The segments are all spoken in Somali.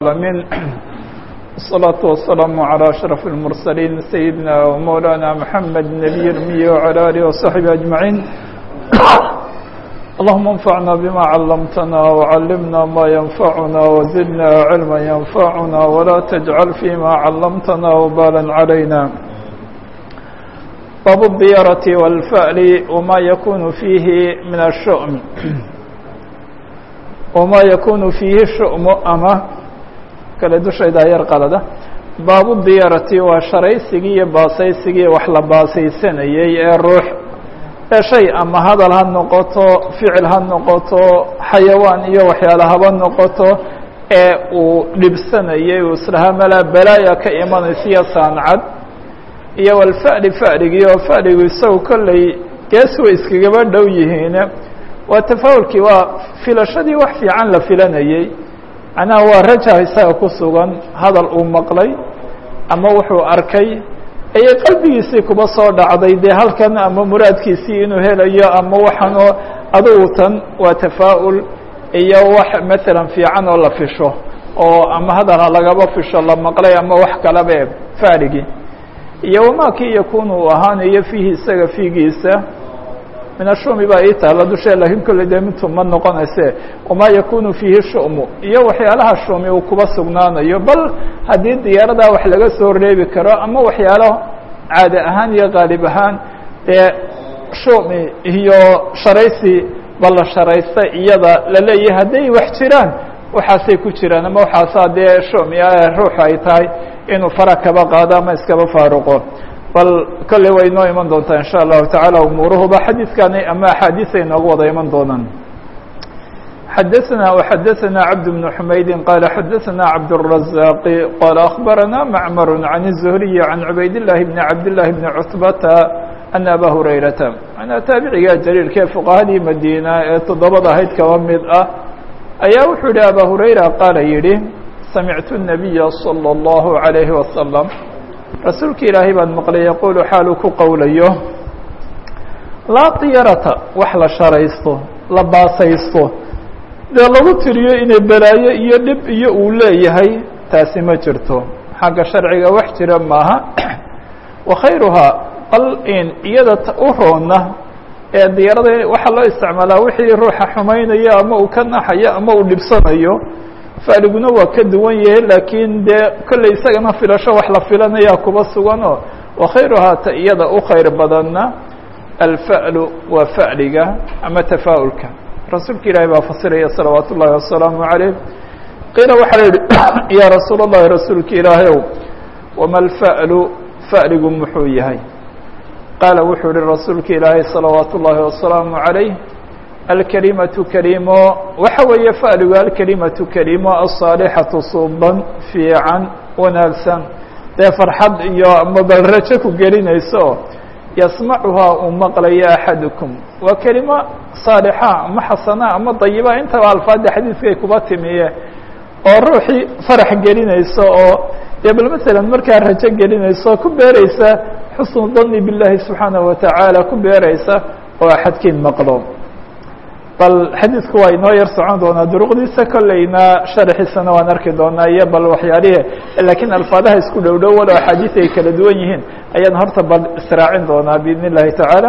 العالمين الصلاة والسلام على أشرف المرسلين سيدنا ومولانا محمد النبي الأمي وعلى آله وصحبه أجمعين اللهم انفعنا بما علمتنا وعلمنا ما ينفعنا وزدنا علما ينفعنا ولا تجعل فيما علمتنا وبالا علينا باب الضيارة والفأل وما يكون فيه من الشؤم وما يكون فيه الشؤم أما kale dushayda yar qalada baabu diyaarati waa sharaysigii iyo baasaysigii wax la baasaysanayey ee ruux ee shay ama hadal ha noqoto ficil ha noqoto xayawaan iyo waxyaale haba noqoto ee uu dhibsanayay uu islahaa malaa balaaya ka imanaysiyo saancad iyo walfa'li fa'ligii oo fa'ligu isagu kolley gees way iskagaba dhow yihiin waa tafaawulkii waa filashadii wax fiican la filanayey macnaha waa raja isaga ku sugan hadal uu maqlay ama wuxuu arkay ayay qalbigiisii kuba soo dhacday dee halkan ama muraadkiisii inuu helayo ama waxaanoo adugu tan waa tafaa'ul iyo wax maalan fiican oo la fisho oo ama hadal ha lagaba fisho la maqlay ama wax kalaba faaligii iyo wamaakii yakunu uu ahaanayo fiihi isaga fiigiisa min ashumi baa ii taala dushee lakiin kolley dee mintu ma noqonayse wamaa yakunu fiihi shu'mu iyo waxyaalaha shumi uu kuba sugnaanayo bal haddii diyaaradaa wax laga soo reebi karo ama waxyaalo caade ahaan iyo qaalib ahaan dee shumi iyo sharaysi ba la sharaysta iyada la leeyahay hadday wax jiraan waxaasay ku jiraan ama waxaasaa dee shumi ruuxu ay tahay inuu fara kaba qaado ama iskaba faaruqo bal kolley way inoo iman doontaa in sha allahu tacaala umuuruhuba xadiidkani ama axaadiisay inoogu wada iman doonaan xadaثna وxadaثna cabd بن حmaydi qala xadaثna cabdالرaزاq qala أخbarana macmar عan الزhriي عan cubayd الlahi بn cabd لlahi بn cutbata ana aba hurayrata manaa taabiciga jaliilkee fuqahadii madiina ee toddobada ahayd kaba mid ah ayaa wuxuu yihi aba hurayra qaala yihi samictu الnabiya slى الlahu عalayhi waslم rasuulka ilaahay baan maqlay yaquulu xaaluu ku qowlayo laa diyarata wax la sharaysto la baasaysto dee lagu tiriyo inay balaayo iyo dhib iyo uu leeyahay taasi ma jirto xagga sharciga wax jira maaha wa khayruhaa bal in iyada u roonna ee diyaarada waxaa loo isticmaalaa wixii ruuxa xumaynayo ama uu ka naxayo ama uu dhibsanayo faaliguna waa ka duwan yahay laakiin dee kolley isagana filasho wax la filanayaa kuba suganoo wakhayruhaa ta iyada u khayr badanna alfa'lu waa fa'liga ama tafaa'ulka rasuulka ilaahi baa fasiraya salawaat ullahi wasalaamu calayh qiila waxaa la yihi yaa rasuul اllahi rasuulka ilaahayow wama alfa'lu fa'ligu muxuu yahay qaala wuxuu yihi rasuulka ilaahay salawaat ullaahi wasalaamu calayh alkalimatu kalimo waxa weeye fa'ligu alkalimatu kalimo asaalixatu suuban fiican wanaagsan dee farxad iyo ama balrajo ku gelinayso yasmacuhaa uu maqlayo axadukum waa kelimo saalixa ama xasana ama dayiba intaba alfaada xadiidkay kuba timiye oo ruuxii farax gelinayso oo dee bal masalan markaa rajo gelinayso ku beereysa xusnu dani billahi subxaanahu watacaala ku beereysa oo axadkiin maqlo bal xadiidku waa inoo yar socon doonaa duruqdiisa kolleyna sharaxiisana waan arki doonaa iyo bal waxyaalihi laakiin alfaadaha isku dhow dhow walo axaadiis ay kala duwan yihiin ayaan horta bal israacin doonaa biidn اllahi tacaala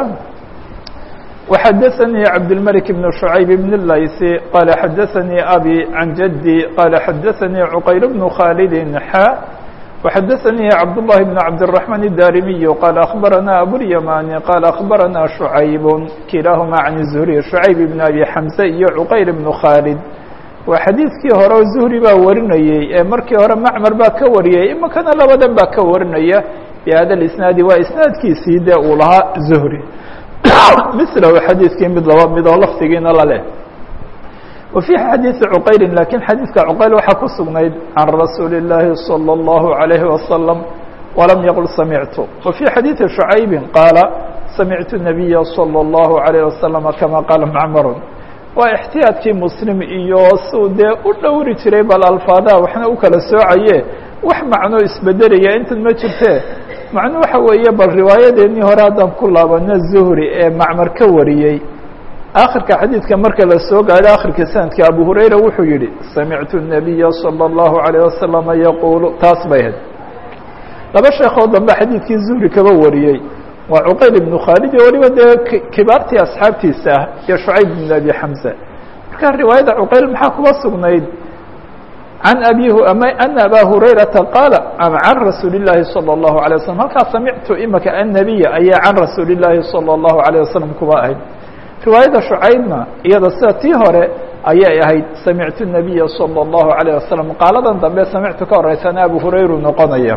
وxadaثnii cabdالmلك بن شhuعayb بن الlayثi qala xadaثnii abi can jadي qala xadaثnii cqayr بن khاalid xa وxadaثnii cabdاللahi بن cabdالرحمن الdarimiي qala أخbarana abوlyamani qala أخbarana شhuعayb kilaahuma can الزhri شhuعayb بn abi xamزة iyo cqayr بن khاalid waa xadiidkii hore oo zuhri baa warinayey ee markii hore macmar baa ka wariyay imakana labadan baa ka warinaya bhada isnaadi waa isnaadkiisii dee uu lahaa zuhri milahu xadiidkii mid laba mid oo lafdigiina laleh wa fii xadiidi cuqayrin lakiin xadiidka cuqayl waxaa ku sugnayd can rasuuli اllaahi salى اllahu عalayhi wasalam walam yaqul samictu wa fii xadiidi shucaybi qaala samictu nabiya salى اllahu عalayh wasalama kama qaala macmarun waa ixtiyaadkii muslim iyo suu dee u dhowri jiray bal alfaadaha waxna u kala soocaye wax macnoo isbedelaya intan ma jirtee macnu waxa weeye bal riwaayadeennii hore haddaan ku laabano zuhri ee macmar ka wariyey akhirka xadiidka marka la soo gaadho akhirka sanadka abu hurayra wuxuu yihi samictu الnabiya salى الlahu عalيه wasalama yaquulu taas bay ahayd laba sheekoo dambe xadiidkii zuhri kaba wariyey waa cuqayl ibnu khaalid iyo waliba dee kibaartii asxaabtiisa ah iyo shucayb bn abi xamza marka riwaayada cuqayl maxaa kuba sugnayd can abi ana aba hurayrata qaala can rasuuli الlahi salى الlahu عalيه waslm halkaa samictu imaka annabiya ayaa can rasuuli الlahi salى الlahu عalيه wasalam kuba ahayd riwaayada shucaybna iyada sida tii hore ayay ahayd samictu الnabiya salى الlahu عalيه wasalam qaaladan dambe samictu ka horeysana abu hurayru noqonaya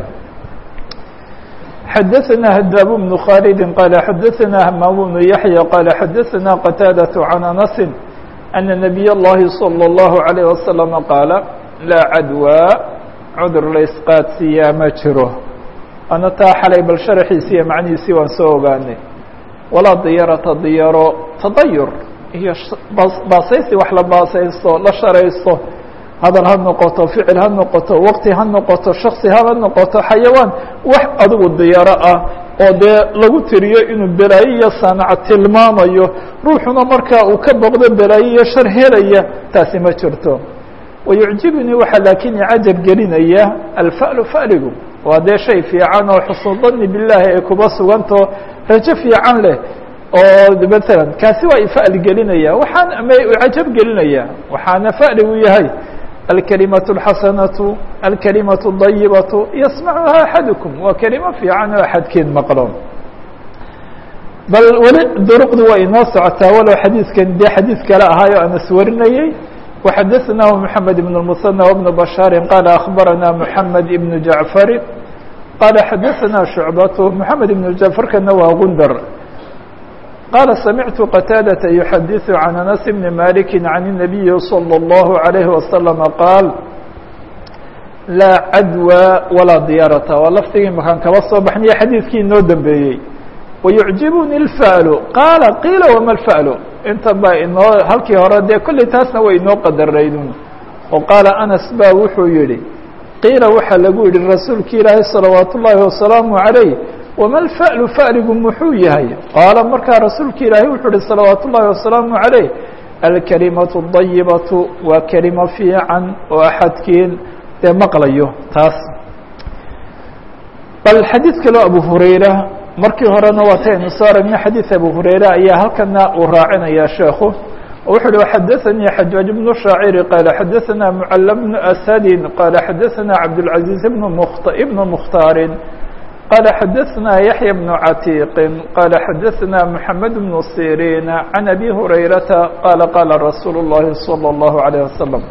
xadaثna hdاb بن khالد qال xadaثna hmam بن yaحyى qال xadaثna qتاadة عan أنس أن نبي الlahi صلى الlaه عليه وسلم qاaل laa cadwى cudur la isqaadsiiyaa ma jiro ana taa xalay bal sharaxiisiiyo macnihiisii waan soo ogaanay walaa diyarata diyaro tadayur iyo baasaysi wax la baasaysto la sharaysto hadal ha noqoto ficil ha noqoto waqti ha noqoto shaksi haba noqoto xayawaan wax adigu diyaro ah oo dee lagu tiriyo inuu belaayo iyo sanac tilmaamayo ruuxuna markaa uu ka boqdo belaayo iyo shar helaya taasi ma jirto wayucjibnii waxaa laakiin icajab gelinaya alfa'lu fa'ligu waa dee shay fiican oo xusnudani bilaahi ay kuba sugantao rajo fiican leh oo maala kaasi waa ifa'li gelinaya waxaan ama icajab gelinaya waxaana fa'ligu yahay alkalimaة اxasanaةu alkalimaة الdayibaةu yasmacuha axadukum waa kelimo fiican oo axadkeed maqlo bal weli duruqdu waa inoo socotaa walow xadiidkan dee xadiid kale ahaayo anas warinayey وxadaثnaه محamed بن المثنى وبن بشhاaر qال أخbarana محamed بن جaعفر qال xadaثna شhuعبة محamed بن جaعفرkana waa gundr qال سمعت qتاadة يحadiث عن أنس بن مالك عن النبي صلى الله عليه وسلم qاaل لاa cadوى وalaa diyarة waa lfdigii makaan kaba soo baxnaya xadiidkii inoo dambeeyey ويعجibني الفأل qاaل قيiل وma الفأل inta ba inoo halkii hore dee kolley taasna way inoo qadaraydun oo qaala anas ba wuxuu yihi qiila waxaa lagu yihi rasuulki ilaahay salawaat ullaahi wasalaamu عalayh wama alfa'lu fa'ligu muxuu yahay qaala markaa rasuulki ilaahay wuxuu yihi salawaat ullaahi wasalaamu عalayh alkalimatu الdayibatu waa kelimo fiican oo axadkiin dee maqlayo taas bal xadiid kaloo abu hurayra markii horena waa taynu soo aragnay xadiid abu hurayre ayaa halkana uu raacinaya sheekhu wuxu uhi xadaثanii xajaaج بن shaaciri qaala xadaثana mcl بن asadi qaala xadaثana cabdالcaزيiز بn ibn mkhtaari qaala xadaثna yaحya بن catiiqi qaala xadaثna mحamed بن sirin can abi hurayrata qaala qaala rasuul الlahi salى الlahu عalيه wasalam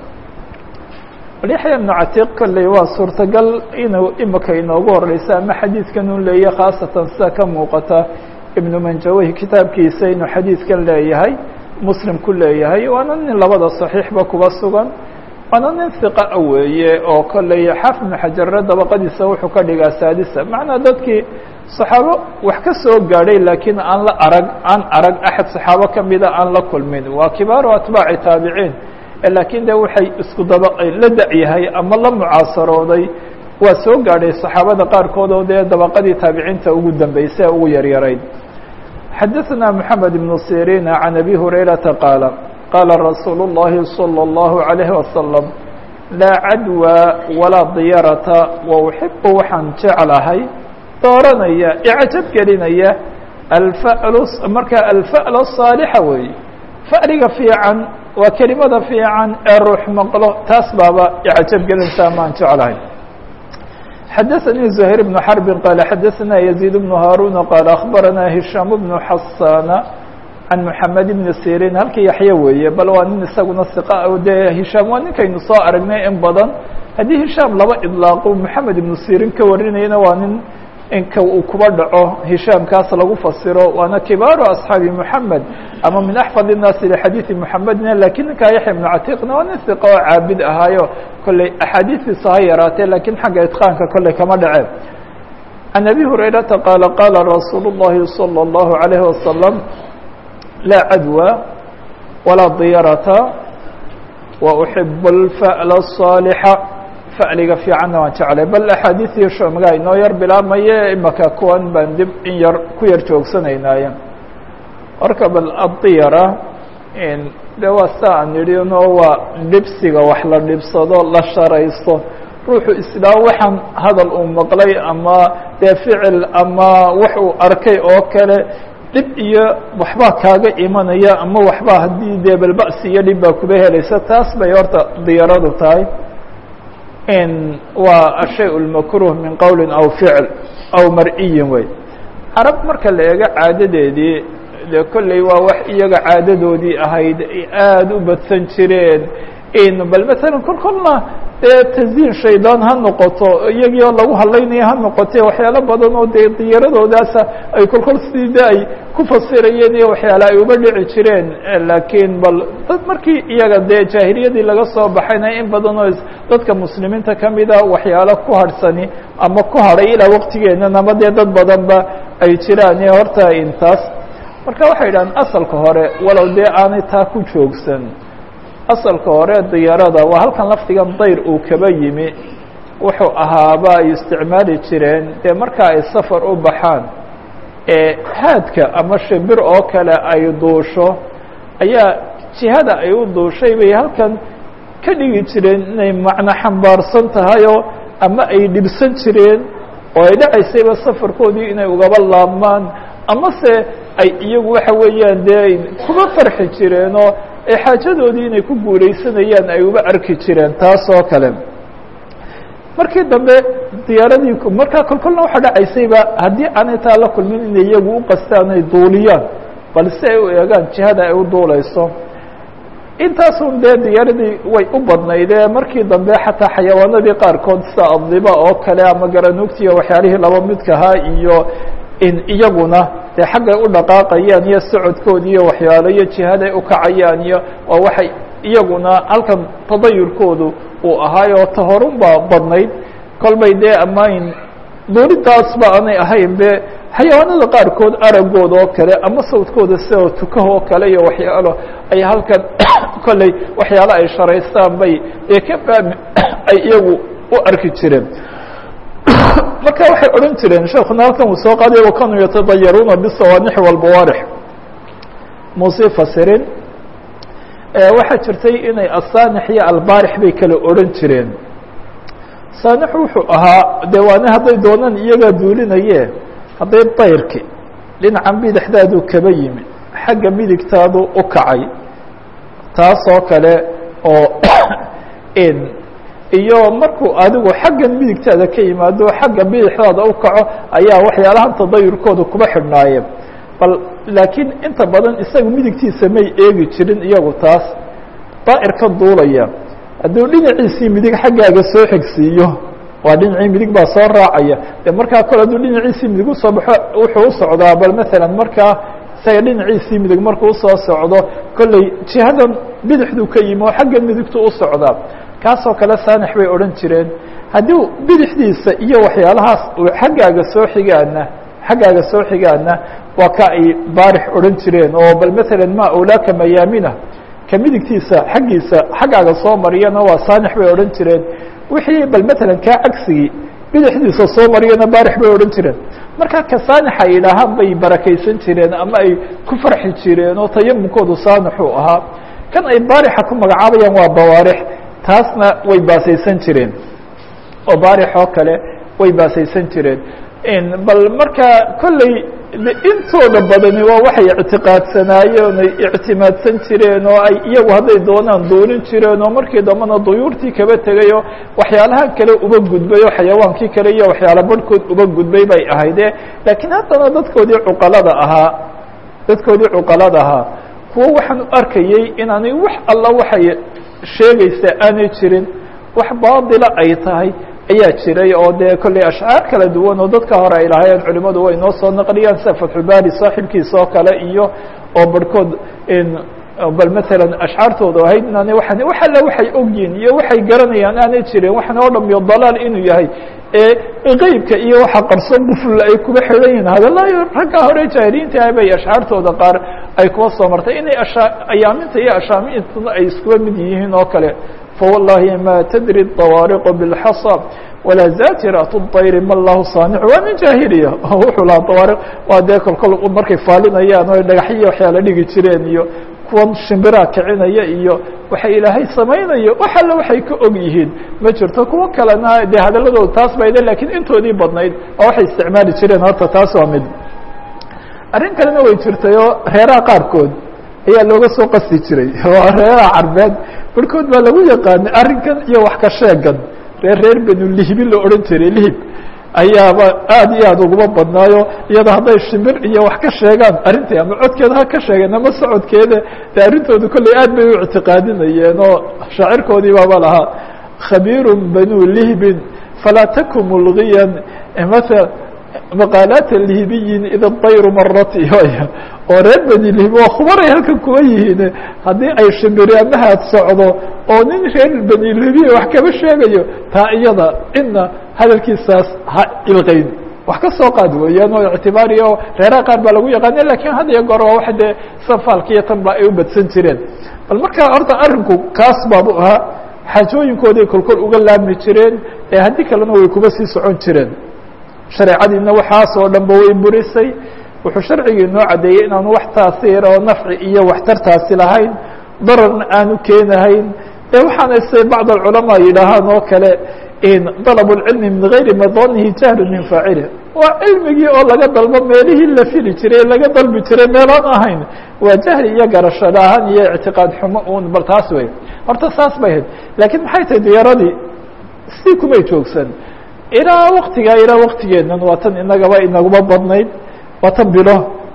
bal yaxya ibnu catiiq kolley waa suurtagal inuu imika inoogu horeysa ama xadiidkan u leeyahay khaasatan sida ka muuqata ibnu manjaweyh kitaabkiisa inuu xadiidkan leeyahay muslim ku leeyahay waana nin labada saxiixba kuba sugan waana nin hiqa a weeye oo kolley xaafid ibnu xajarre dabaqadiisa wuxuu ka dhigaa saadisa macnaa dadkii saxaabo wax ka soo gaadhay laakiin aan la arag aan arag axad saxaabo kamida aan la kulmin waa kibaaru atbaaci taabiciin laakiin de waxay isku daba la da-yahay ama la mucaasarooday waa soo gaadhay saxaabada qaarkood oo dee dabaqadii taabiciinta ugu dambeysay ee ugu yaryarayd xadaثna mحamed بن sirin can abi hurayrata qaala qaala rasuul الlahi salى الlahu عalayه wasalam laa cadwى walaa diyarata wa uxibu waxaan jeclahay dooranaya icjab gelinaya alfa'lu marka alfa'l الصaalixa weeye fa'liga fiican waa kelimada fiican ee ruux maqlo taas baaba icjab gelintaa maan jeclahay xadaثnي زhير بن حرب qال xadaثna يزيد بن هاrون qال أخbarana هiشhام بن xasاn عan محamed بن sirin halkii yaxya weeye bal waa nin isaguna ثiqa dee hishaam waa ninkaynu soo aragnay in badan haddii hishaam laba iطlaaqo محamed iبnu sirin ka warinayana waa nin inka uu kuba dhaco hishaamkaas lagu fasiro waana kibaaru أصxaabi محamed ama min axfad الnaasi lxadiiثi محamedna lakiin ninkaa yaxya بnu catiiqna waa nin hiqa oo caabid ahaayo kolley axaadiistiisa ha yaraatee lakiin xagga itqaanka kolley kama dhaceen can abi hurayrata qaala qaala rasuul الlahi salى الlahu عalayه wasalam laa cadwى walaa diyarata wa uxib اlfa'l الصaalixa fa'liga fiicanna waan jeclay bal axaadiiثii shoomagaa inoo yar bilaabmaye imaka kuwan baan dib in yar ku yar joogsanaynaye marka bal adiyara de waa saa aan idhi no waa dhibsiga wax la dhibsado la sharaysto ruuxu islaam waxaan hadal uu maqlay ama dee ficil ama wax uu arkay oo kale dhib iyo waxbaa kaaga imanaya ama waxbaa haddii dee balba'si iyo dhib baa kuba helaysa taas bay horta diyaradu tahay waa ashay اlmakruh min qowli aw ficl aw mar'iyin wey carab marka la eego caadadeedii de kolley waa wax iyaga caadadoodii ahayd ay aada u badsan jireen bal masalan kol kolna dee tasdiin shaydaan ha noqoto iyagii oo lagu hadlaynaya ha noqote waxyaalo badan oo dee diyaaradoodaasa ay kol kol sidii de ay ku fasirayeen iyo waxyaale ay uba dhici jireen laakiin bal dad markii iyaga dee jaahiliyadii laga soo baxayna in badan oo dadka muslimiinta kamida waxyaalo ku harhsani ama ku hadhay ilaa waqtigeenan ama dee dad badanba ay jiraan horta intaas marka waxay yidhahaan asalka hore walow dee aanay taa ku joogsan asalka hore diyaarada waa halkan lafdigan dayr uu kaba yimi wuxuu ahaaba ay isticmaali jireen dee marka ay safar u baxaan ee haadka ama shimbir oo kale ay duusho ayaa jihada ay u duushay bay halkan ka dhigi jireen inay macno xambaarsan tahayoo ama ay dhibsan jireen oo ay dhacaysayba safarkoodii inay ugaba laabmaan amase ay iyagu waxa weeyaan dee kuba farxi jireenoo ee xaajadoodii inay ku guulaysanayaan ay uba arki jireen taas oo kale markii dambe diyaaradii markaa kolkolna waxaa dhacaysayba haddii aanay taa la kulmin inay iyagu u qastaan ay duuliyaan bal si ay u eegaan jihada ay u duulayso intaasun dee diyaaradii way u badnaydee markii dambe xataa xayawaanadii qaarkood sida adiba oo kale ama garanugtiiyo waxyaalihii laba midkahaa iyo in iyaguna dee xaggay u dhaqaaqayaan iyo socodkoodi iyo waxyaalo iyo jihaday ukacayaan iyo waa waxay iyaguna halkan tadayurkoodu uu ahaayoo tahorun baa badnayd kolbay dee amayn duulidaasba aanay ahayn be xayawaanada qaarkood aragooda oo kale ama sawdkooda sida tukaha oo kale iyo waxyaalo ay halkan kolley waxyaalo ay sharaystaan bay dee ka faami ay iyagu u arki jireen marka waxay odhan jireen sheekuna halkan uu soo qaaday wakanuu yatadayaruuna bisawaanix walbawaarix muusii fasirin waxaa jirtay inay asaanix iyo albaarix bay kala odhan jireen saanix wuxuu ahaa dee waana hadday doonaan iyagaa duulinaye hadday dayrki dhinacan bidixdaadu kaba yimi xagga midigtaadu u kacay taasoo kale oo iyo markuu adigu xaggan midigtaada ka yimaado xagga bidixdaada u kaco ayaa waxyaalahan tadayurkooda kuba xidhnaayeen bal laakiin inta badan isaga midigtiisa may eegi jirin iyagu taas daa'ir ka duulaya hadduu dhinaciisii midig xaggaaga soo xigsiiyo waa dhinacii midig baa soo raacaya de markaa kole hadduu dhinaciisii midig usoo baxo wuxuu u socdaa bal masalan markaa isaga dhinaciisii midig markuu usoo socdo kolley jihadan bidixduu ka yimi oo xaggan midigtu u socdaa kaasoo kale saanix bay odhan jireen haddii bidixdiisa iyo waxyaalahaas xaggaaga soo xigaana xaggaaga soo xigaana waa ka ay baarix odhan jireen oo bal masalan ma awlaaka mayaamina ka midigtiisa xaggiisa xaggaaga soo mariyana waa saanix bay odhan jireen wixii bal masalan kaa cagsigii bidixdiisa soo mariyana baarix bay odhan jireen marka ka saanix ay yidhaahaan bay barakaysan jireen ama ay ku farxi jireen oo tayamunkoodu saanixuu ahaa kan ay baarixa ku magacaabayaan waa bawaarix taasna way baasaysan jireen oo baarix oo kale way baasaysan jireen bal marka kolley intooda badani waa waxay ictiqaadsanaayeen ay ictimaadsan jireen oo ay iyagu hadday doonaan duulin jireen oo markii dambena duyuurtii kaba tegay oo waxyaalahan kale uba gudbay oo xayawaankii kale iyo waxyaala barhkood uba gudbay bay ahayde laakiin haddana dadkoodii cuqalada ahaa dadkoodii cuqalada ahaa kuwo waxaan u arkayey inaanay wax alla waxay sheegaysaa aanay jirin wax baadila ay tahay ayaa jiray oo dee kolley ashcaar kala duwan oo dadka hore ay lahaayeen culimadu way noo soo naqliyaan sida fatxulbaari saaxibkiisa oo kale iyo oo barhkood bal masalan ashcaartooda ahayd inaanay waan wax alle waxay ogyihin iyo waxay garanayaan aanay jirin waxan oo dham iyo dalaal inuu yahay ee qeybka iyo waxa qarsoon buful ay kuba xidhan yihin hadalaayo ragga hore jaahiliinta ah bay ashcaartooda qaar ay kuba soo martay inay asha ayaaminta iyo ashaamintuna ay iskuba mid yihiin oo kale فواللahi ma تdري الطوارق بالحصى ولا زاجرة الطyر ma الlah صانع waa nin jاhiliya wuxuu lahaa طوارق waa dee kol kol markay faalinayaan o dhagaxyo waxyaala dhigi jireen iyo kuwan shimbiraa kicinaya iyo waxa ilaahay samaynayo wax alle waxay ka og yihiin ma jirto kuwo kalena dee hadaladooda taas bayde lakiin intoodii badnayd oo waxay isticmaali jireen horta taas waa mid arrin kalena way jirtay oo reeraha qaarkood ayaa looga soo qasti jiray waa reeraha carbeed barhkood baa lagu yaqaanay arrinkan iyo wax ka sheegan reer reer benu lihbi la odhan jiray lihib ayaaba aad iyo aad uguma badnaayo iyada hadday shimbir iyo wax ka sheegaan arrintii ama codkeeda ha ka sheegeen ama socodkeeda de arrintooda kolley aad bay u ictiqaadinayeen oo shaacirkoodii baaba lahaa khabiiru banu lihbin falaa taku mulgiyan mala maqaalaat lihibiyin ida dayru marat oo reer beni lihib waa khubaray halkan kuwa yihiin haddii ay shimbiri amahaad socdo oo nin reer beni lihibiya wax kaba sheegayo taa iyada ina hadalkiisaas ha ilqayn wax ka soo qaad weeyaan oo ictibaariya oo reeraha qaar baa lagu yaqaana lakin had iyo goor waa wax dee safaalka iyo tan ba ay u badsan jireen bal marka horta arrinku kaas baabu ahaa xaajooyinkooday kolkol uga laabmi jireen ee haddii kalena way kuba sii socon jireen shareecadiina waxaas oo dhan ba way burisay wuxuu sharcigii noo caddeeyey inaanu wax taasiira oo nafci iyo waxtartaasi lahayn dararna aanu keenahayn ee waxaana se bacd alculamaa yidhaahaan oo kale dalab اlcilmi min gayri madanihi jahlu min faacilih waa cilmigii oo laga dalbo meelihii la fili jiray laga dalbi jiray meelaan ahayn waa jahli iyo garasho la-aan iyo ictiqaad xumo un bal taas wey horta saas bay ahayd lakiin maxay tahay diyaaradii si kumay joogsan ilaa waktigaa ilaa waktigeenan waa tan inagaba inaguma badnayd waa tan bilo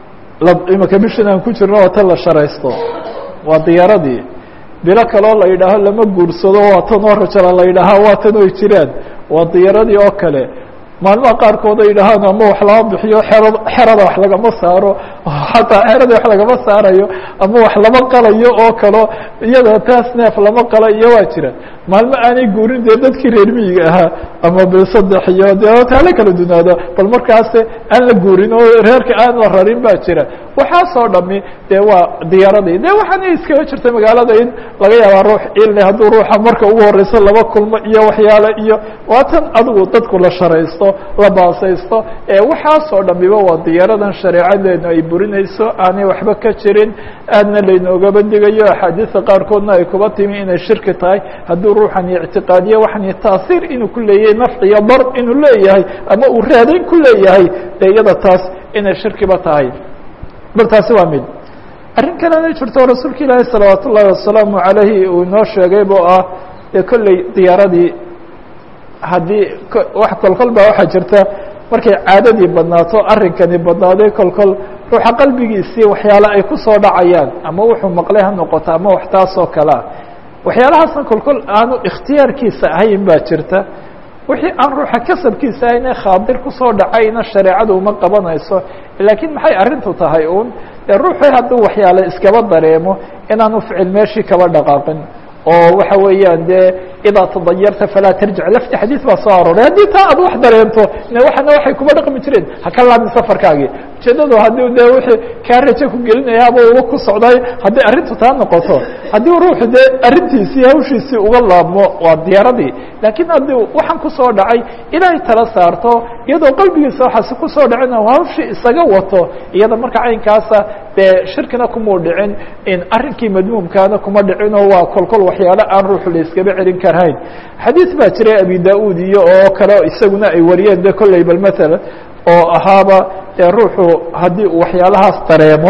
imaka bishan aan ku jirno waa tan la sharaysto waa diyaaradii bilo kaloo la yidhaaho lama guursado waa tan oo rajala la yidhaaha waa tan oy jiraan waa diyaaradii oo kale maalmaha qaarkood ay yidhahaan ama wax lama bixiyo xerad xerada wax lagama saaro xataa xerada wax lagama saarayo ama wax lama qalayo oo kalo iyada taas neef lama qala iyo waa jira maalmo aanay guurin dee dadkii reer miyiga ahaa ama bil saddex iyo dee taale kala dunaado bal markaas aan la guurin oo reerka aan la rarin baa jira waxaasoo dhami dee waa diyaaradii de waxaana iskaga jirta magaalada in laga yaabaa ruux ile hadduu ruuxa marka ugu horeyso laba kulmo iyo waxyaale iyo waa tan adigu dadku la sharaysto la baasaysto waxaasoo dhamiba waa diyaaradan shareecadeenu ay burinayso aanay waxba ka jirin aadna laynoogaba digayo axaadiista qaarkoodna ay kuba timi inay shirki tahay hadduu ruuxan ictiqaadiye waxan taasiir inuu ku leeyahay nafci iyo dar inuu leeyahay ama uu raadayn ku leeyahay dee iyada taas inay shirkiba tahay bal taasi waa mid arrin kalena jirto rasuulka ilaahi salawaat ullaahi wasalaamu calayhi uu inoo sheegay boo ah dee kolley diyaaradii haddii wax kolkol baa waxaa jirta markay caadadii badnaato arrinkani badnaaday kolkol ruuxa qalbigiisii waxyaale ay ku soo dhacayaan ama wuxuu maqlay ha noqoto ama wax taasoo kalea waxyaalahaasna kolkol aanu ikhtiyaarkiisa ahayn baa jirta wixii aan ruuxa kasabkiisa ahayn ee khaadir kusoo dhacayna shareecadu uma qabanayso laakiin maxay arrintu tahay uun dee ruuxii hadduu waxyaale iskaba dareemo inaanu ficil meeshii kaba dhaqaaqin oo waxa weeyaan dee idaa tadayarta falaa tarjic lafti xadiis baa soo arooray haddii taa aad wax dareento waxana waxay kuma dhaqmi jireen haka laamin safarkaagii ujeedadu haddii de wixii kaa rajo ku gelinayaaba uga ku socday haddii arrintu taa noqoto haddii ruuxu dee arrintiisii hawshiisii uga laabmo waa diyaaradii laakiin haddii waxaan kusoo dhacay ilaahay tala saarto iyadoo qalbigiisa waxaasi kusoo dhacina hawshii isaga wato iyada marka caynkaasa dee shirkina kumau dhicin in arrinkii madmuumkaana kuma dhicinoo waa kolkol waxyaale aan ruuxu la iskaba celin karhayn xadiis baa jiray abi da-uud iyo oo kale isaguna ay wariyeen de kolley bal maalan oo ahaaba dee ruuxu haddii uu waxyaalahaas dareemo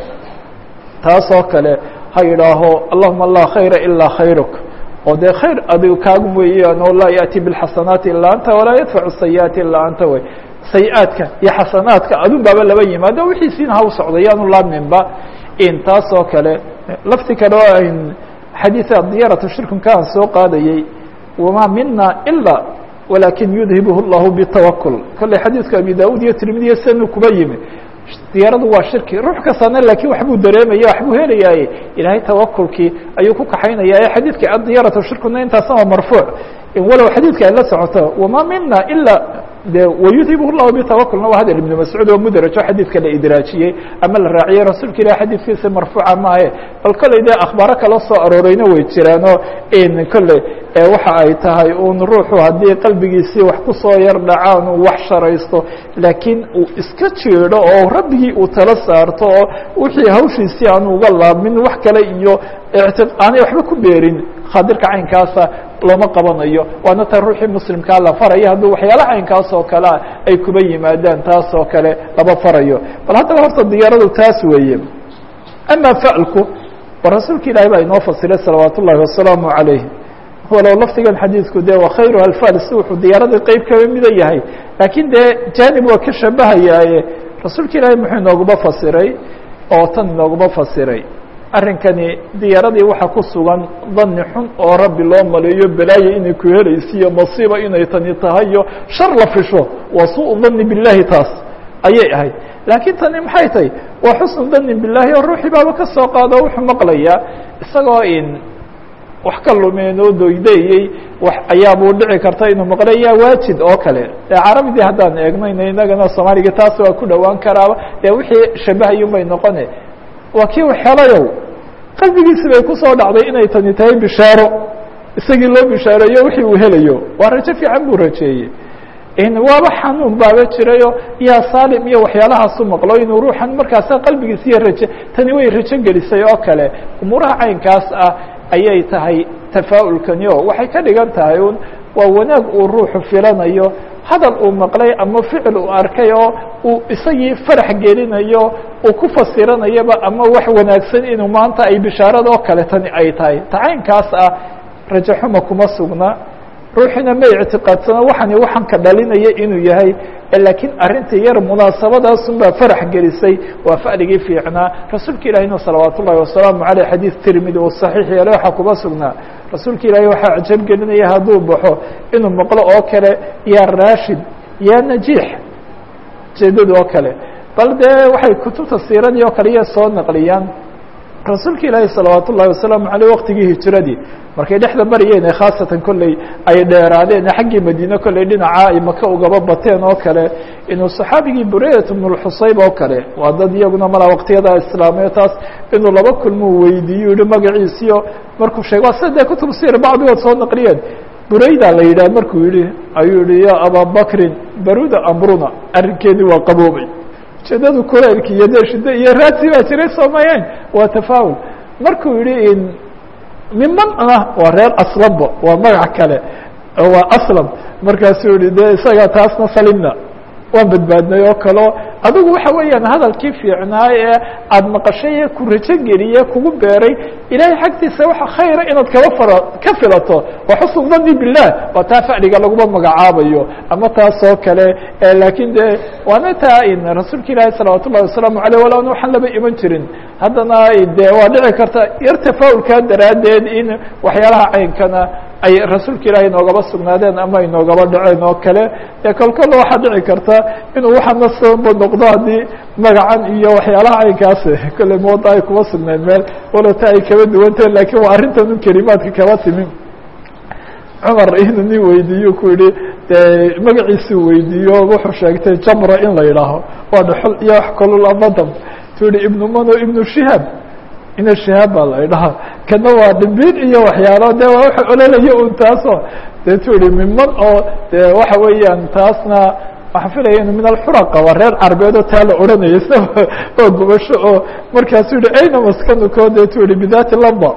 taasoo kale ha yidhaaho allahuma laa khayra ilaa khayruk oo dee khayr adigu kaagu weeyaan oo laa yaأti biاlxasanaati ilaa anta walaa yadfacu sayi'aati ilaa anta wey sayi-aadka iyo xasanaadka adun baaba laba yimaado wixiisiina ha u socda yaanu laabninba in taasoo kale lafti kale oo ayn xadiiثa diyaratu shirkunka aan soo qaadayey wamaa mina ilaa walakin yudhibh اllahu btawakul kolley xadiidka abi da-ud iyo tirmidiya sanu kuba yimi diyaaradu waa shirki ruux kastana lakiin waxbuu dareemaya waxbuu helayaaye ilaahay tawakulkii ayuu ku kaxaynaya ee xadiidka adiyaratu shirkuna intaasna waa marfuuc walow xadiidka ay la socoto wamaa mina ilaa de wayudhib llahu bitawakulna waa hadal ibnu mascuud oo mudrajo xadiidka la idraajiyey ama la raaciyey rasuulka ilah xadiidkiisa marfuuca maahe bal kolley dee akhbaaro kala soo arooreyna way jiraanoo in kolley waxa ay tahay un ruuxu haddii qalbigiisii wax kusoo yar dhacaan uu wax sharaysto laakiin uu iska jeedo oo rabbigii uu tala saarto oo wixii hawshiisii aan uga laabmin wax kale iyo aanay waxba ku beerin khaadirka caynkaasa looma qabanayo waana ta ruuxii muslimkaa la farayo hadduu waxyaala caynkaas oo kalea ay kuba yimaadaan taas oo kale lama farayo bal haddaba horta diyaaradu taas weeye ama falku wa rasuulka ilaahi baa inoo fasiray salawaat ullahi wasalaamu calayh walow lafdigan xadiidku dee wa khayru alfals wuxuu diyaaradii qeyb kaba mida yahay laakiin dee janib waa ka shabahayaaye rasuulka ilaahi muxuu inooguma fasiray oo tan inooguma fasiray arrinkani diyaaradii waxaa ku sugan dani xun oo rabbi loo maleeyo balaayo inay ku helaysiiyo masiiba inay tani tahay iyo shar la fisho waa suu dani billahi taas ayay ahayd laakiin tani maxay tahay waa xusnu dani billahi oo ruuxii baaba ka soo qaado wuxuu maqlayaa isagoo in wax ka lumeen oo doydayey wax ayaabuu dhici karta inuu maqlay yaa waajid oo kale dee carabidii haddaan eegnayna inagana soomaaliga taas waa ku dhowaan karaaba dee wixii shabahayun bay noqone waa kii waxelayow qalbigiisi bay kusoo dhacday inay tani tahay bishaaro isagii loo bishaareeyo wixii uu helayo waa rajo fiican buu rajeeyey waaba xanuun baaba jirayo yaa saalim iyo waxyaalahaasu maqlo inuu ruuxan markaasa qalbigiisa iyo raje tani way rajo gelisay oo kale umuuraha caynkaas ah ayay tahay tafaa'ulkani o waxay ka dhigan tahay un waa wanaag uu ruuxu filanayo hadal uu maqlay ama ficil uu arkay oo uu isagii farax gelinayo uu ku fasiranayaba ama wax wanaagsan inuu maanta ay bishaarada oo kale tani ay tahay tacaynkaas ah rajo xuma kuma sugna ruuxina ma ictiqaadsano waxani waxaan ka dhalinaya inuu yahay laakiin arrinta yar munaasabadaasun baa farax gelisay waa fa'ligii fiicnaa rasuulka ilahina salawaat ullahi wasalaamu aleyh xadiid tirmidi uu saxiix yeele waxaa kuma sugnaa rasuulka ilaahi waxaa cajab gelinaya hadduu baxo inuu maqlo oo kale yaa raashid yaa najiix jeedada oo kale bal dee waxay kutubta siiradii oo kale iya soo naqliyaan rasuulka ilaahi salawaat ullahi wasalaamu aleyh waqtigii hijiradii markay dhexda mariyeen khaasatan kolley ay dheeraadeen xaggii madiine kolley dhinaca ay maka ugaba bateen oo kale inuu saxaabigii bureyat bnu lxusayb oo kale waa dad iyaguna mala waqtiyada islaamiyo taas inuu laba kulmuu weydiiyo yihi magaciisiyo markuu sheegay waa sida dee kutub sir bacdigood soo naqliyeen bureyda la yidhah markuu yihi ayuu yihi ya abaa bakrin baruda amruna arrinkeedii waa qaboobay ujeedadu kulaylki iyo dee shiddo iyo raadsi baa jiray soomayeen waa tafaawul markuu yihi miman ah waa reer aslamba waa magac kale waa aslam markaasuu yihi de isaga taasna salimna waan badbaadnay oo kaleo adigu waxa weeyaan hadalkii fiicnaa ee aada maqashay ee ku rajo geliye kugu beeray ilaahay xagtiisa waxa khayra inaad kaba fara ka filato waa xusn dani bilah waa taa facliga laguma magacaabayo ama taas oo kale laakiin de waana taa in rasuulka ilaahi salawaat ullahi wasalaamu aleyh wala an waxaan laba iman jirin haddana de waa dhici karta yar tafaa'ulkaa daraaddeed in waxyaalaha caynkana ay rasuulka ilaahay noogaba sugnaadeen ama ay noogaba dhaceen oo kale dee kolkolla waxaa dhici karta inuu waxaana sababa noqdo haddii magacan iyo waxyaalaha caynkaas kolley mooda ay kuma sugneen meel walata ay kaba duwantahe lakiin waa arrintan un kelimaadka kaba timi cumar inuu nin weydiiyo ku yihi de magaciisuu weydiiyo wuxuu sheegtay jamra in la yidhaaho waa dhaxol iyo wax kolol amadam tu yihi ibnu mano ibnu shihaab ina shihaab baa la idhaha kana waa dhimbiin iyo waxyaalo de waa waxa ololaya un taasoo de tu yihi miman oo de waxa weeyaan taasna waxaan filaya inu min alxuraqa waa reer carbeed oo taa la odhanaya s oo gubasho oo markaasuu yihi ayna maskanuko de tu yihi bidati lamba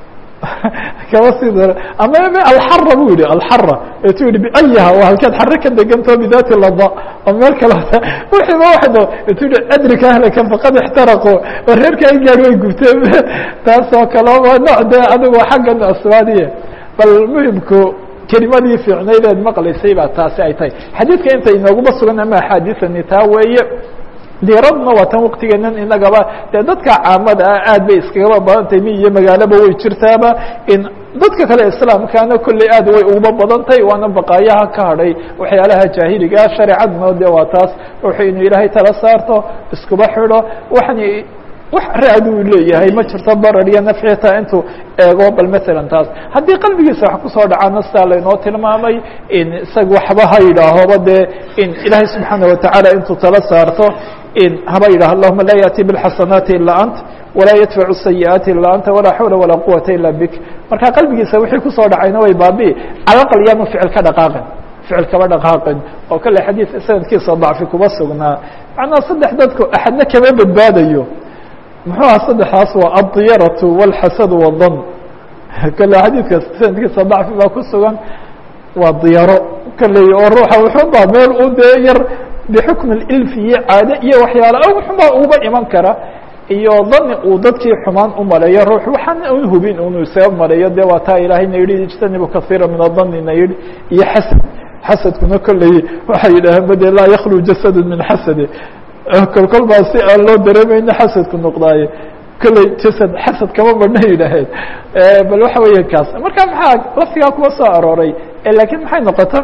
kaba sii dara ama alxara bu yihi alxara ee tu yihi biayaha waa halkeed xare ka degantao bidati lamba oo meel kale wixiiba waxdo tu yihi adrika ahlaka faqad ixtaraqu oo reerka ay gaadhi way gubteen taas oo kale waa nooc de adigu xaggan aswaadiye bal muhimku kelimadii fiicnaydeed maqlaysay baa taasi ay tahay xadiidka inta inooguma sugan ama axaadiثani taa weeye diradna waa tan waktigeenan inagaba dee dadka caamada ah aad bay iskagaba badantahay mi iyo magaalaba way jirtaaba in dadka kale islaamkana kolley aad way uguba badan tahay waana baqaayaha ka hadhay waxyaalaha jaahiligaa shareecaduna de waa taas wuxuu inuu ilaahay tala saarto iskuba xidho waxani wax raaduu leeyahay ma jirto barar iyo nafcitaa intuu eego bal masalan taas haddii qalbigiisa wax kusoo dhacaana sidaa laynoo tilmaamay in isaga waxba ha yidhaahoba dee in ilaahay subxaana watacaala intuu tala saarto in haba yidhaho allahuma laa yaأti bاlxasanaati ilaa ant walaa yadfacu sayi'aati ilaa anta walaa xawla walaa quwata ila bik marka qalbigiisa wixii kusoo dhacayna way baabi'i calaqal yaanu ficil ka dhaqaaqin ficil kaba dhaqaaqin oo kale xadiid sanadkiisa dacfi kuma sugnaa macnaha saddex dadku axadna kama badbaadayo muxuu aha saddexdaas waa addiyaratu wاlxasadu wاdan kale xadiidka sanadkiisa dacfi baa ku sugan waa diyaro kaley oo ruuxa wuxuubaa meel u dee yar bixukmi ilfi iyo caade iyo waxyaala wuxubaa uba iman kara iyo dani uu dadkii xumaan u maleeyo ruux waxaan un hubin unu isaga maleeyo dee waa taa ilaahayna yihi ijtanibu kaiira min adanina yihi iyo xasad xasadkuna kolley waxay yidhaaheen bade laa yaklu jasadu min xasade kol kol baa si aan loo dareemayna xasadku noqdaaye kolley jasad xasad kama marna yidhaaheen bal waxa weeye kaas marka maxaa laftigaa kuma soo arooray lakiin maxay noqota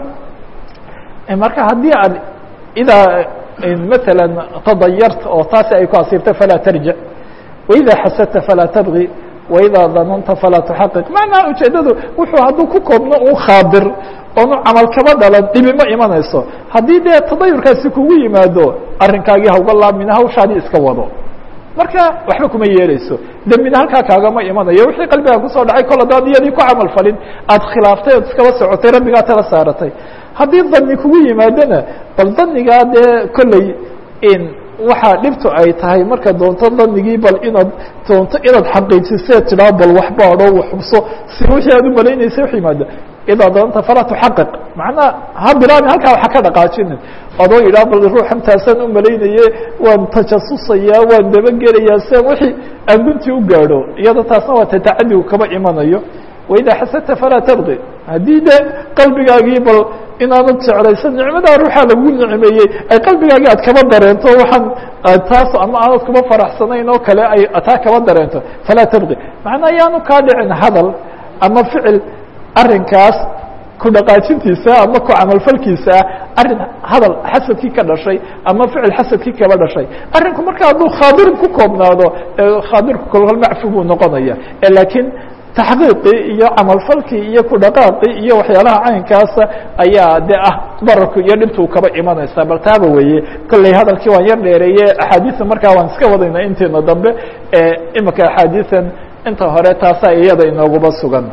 marka haddii aad idaa mثalا تضayarta oo taasi ay ku asiibta falaa tarjic وإida xasadta falaa tabغي وإidaa dananta falaa تxaqiq macnaha ujeedadu wuxuu hadduu ku koobno un khaabir oonu camal kaba dhalan dhibi ma imanayso haddii dee tadayurkaasi kugu yimaado arrinkaagii hauga laabmina hawshaadii iska wado marka waxba kuma yeeleyso dembina halkaa kaagama imanayo wixii qalbigaa kusoo dhacay kol hadaad iyadii ku camal falin aad khilaaftay ood iskaba socotay rabbigaa tala saaratay haddii dani kugu yimaadona bal danigaa dee kolley in waxaa dhibtu ay tahay marka doonto danigii bal inaad doonto inaad xaqiijisee tidhaa bal waxbaadho waxubso si wixii aad u malaynaysa wax yimaada idaa doonta falaa tuxaqiq macnaha ha bilaabin halkaa waxa ka dhaqaajinin adoo yidhaha bal ruuxan taasaan u malaynaye waan tajasusayaa waan dabagelayaa sian wixii aan guntii u gaadho iyada taasna waa tatacadigu kaba imanayo waidaa xasadta falaa tabqi haddii de qalbigaagii bal inaanad jeclaysan nicmadaa ruuxaa lagu nicmeeyey ay qalbigaagii aad kaba dareento waxaan taas ama aanad kuba faraxsanayn oo kale ay taa kaba dareento falaa tabqi macnaa yaanu kaa dhicin hadal ama ficil arrinkaas ku dhaqaajintiisa ama ku camalfalkiisa arrin hadal xasadkii ka dhashay ama ficil xasadkii kaba dhashay arrinku marka hadduu khaadir ku koobnaado khaadirku kolkol macfu buu noqonaya lakiin taxqiiqii iyo camalfalkii iyo ku dhaqaaqii iyo waxyaalaha caynkaasa ayaa de ah bararku iyo dhibtuu kaba imanaysaa bal taaba weeye kolley hadalkii waan yar dheereeye axaadiisa markaa waan iska wadayna inteena dambe imika axaadiisan inta hore taasaa iyada inooguba sugan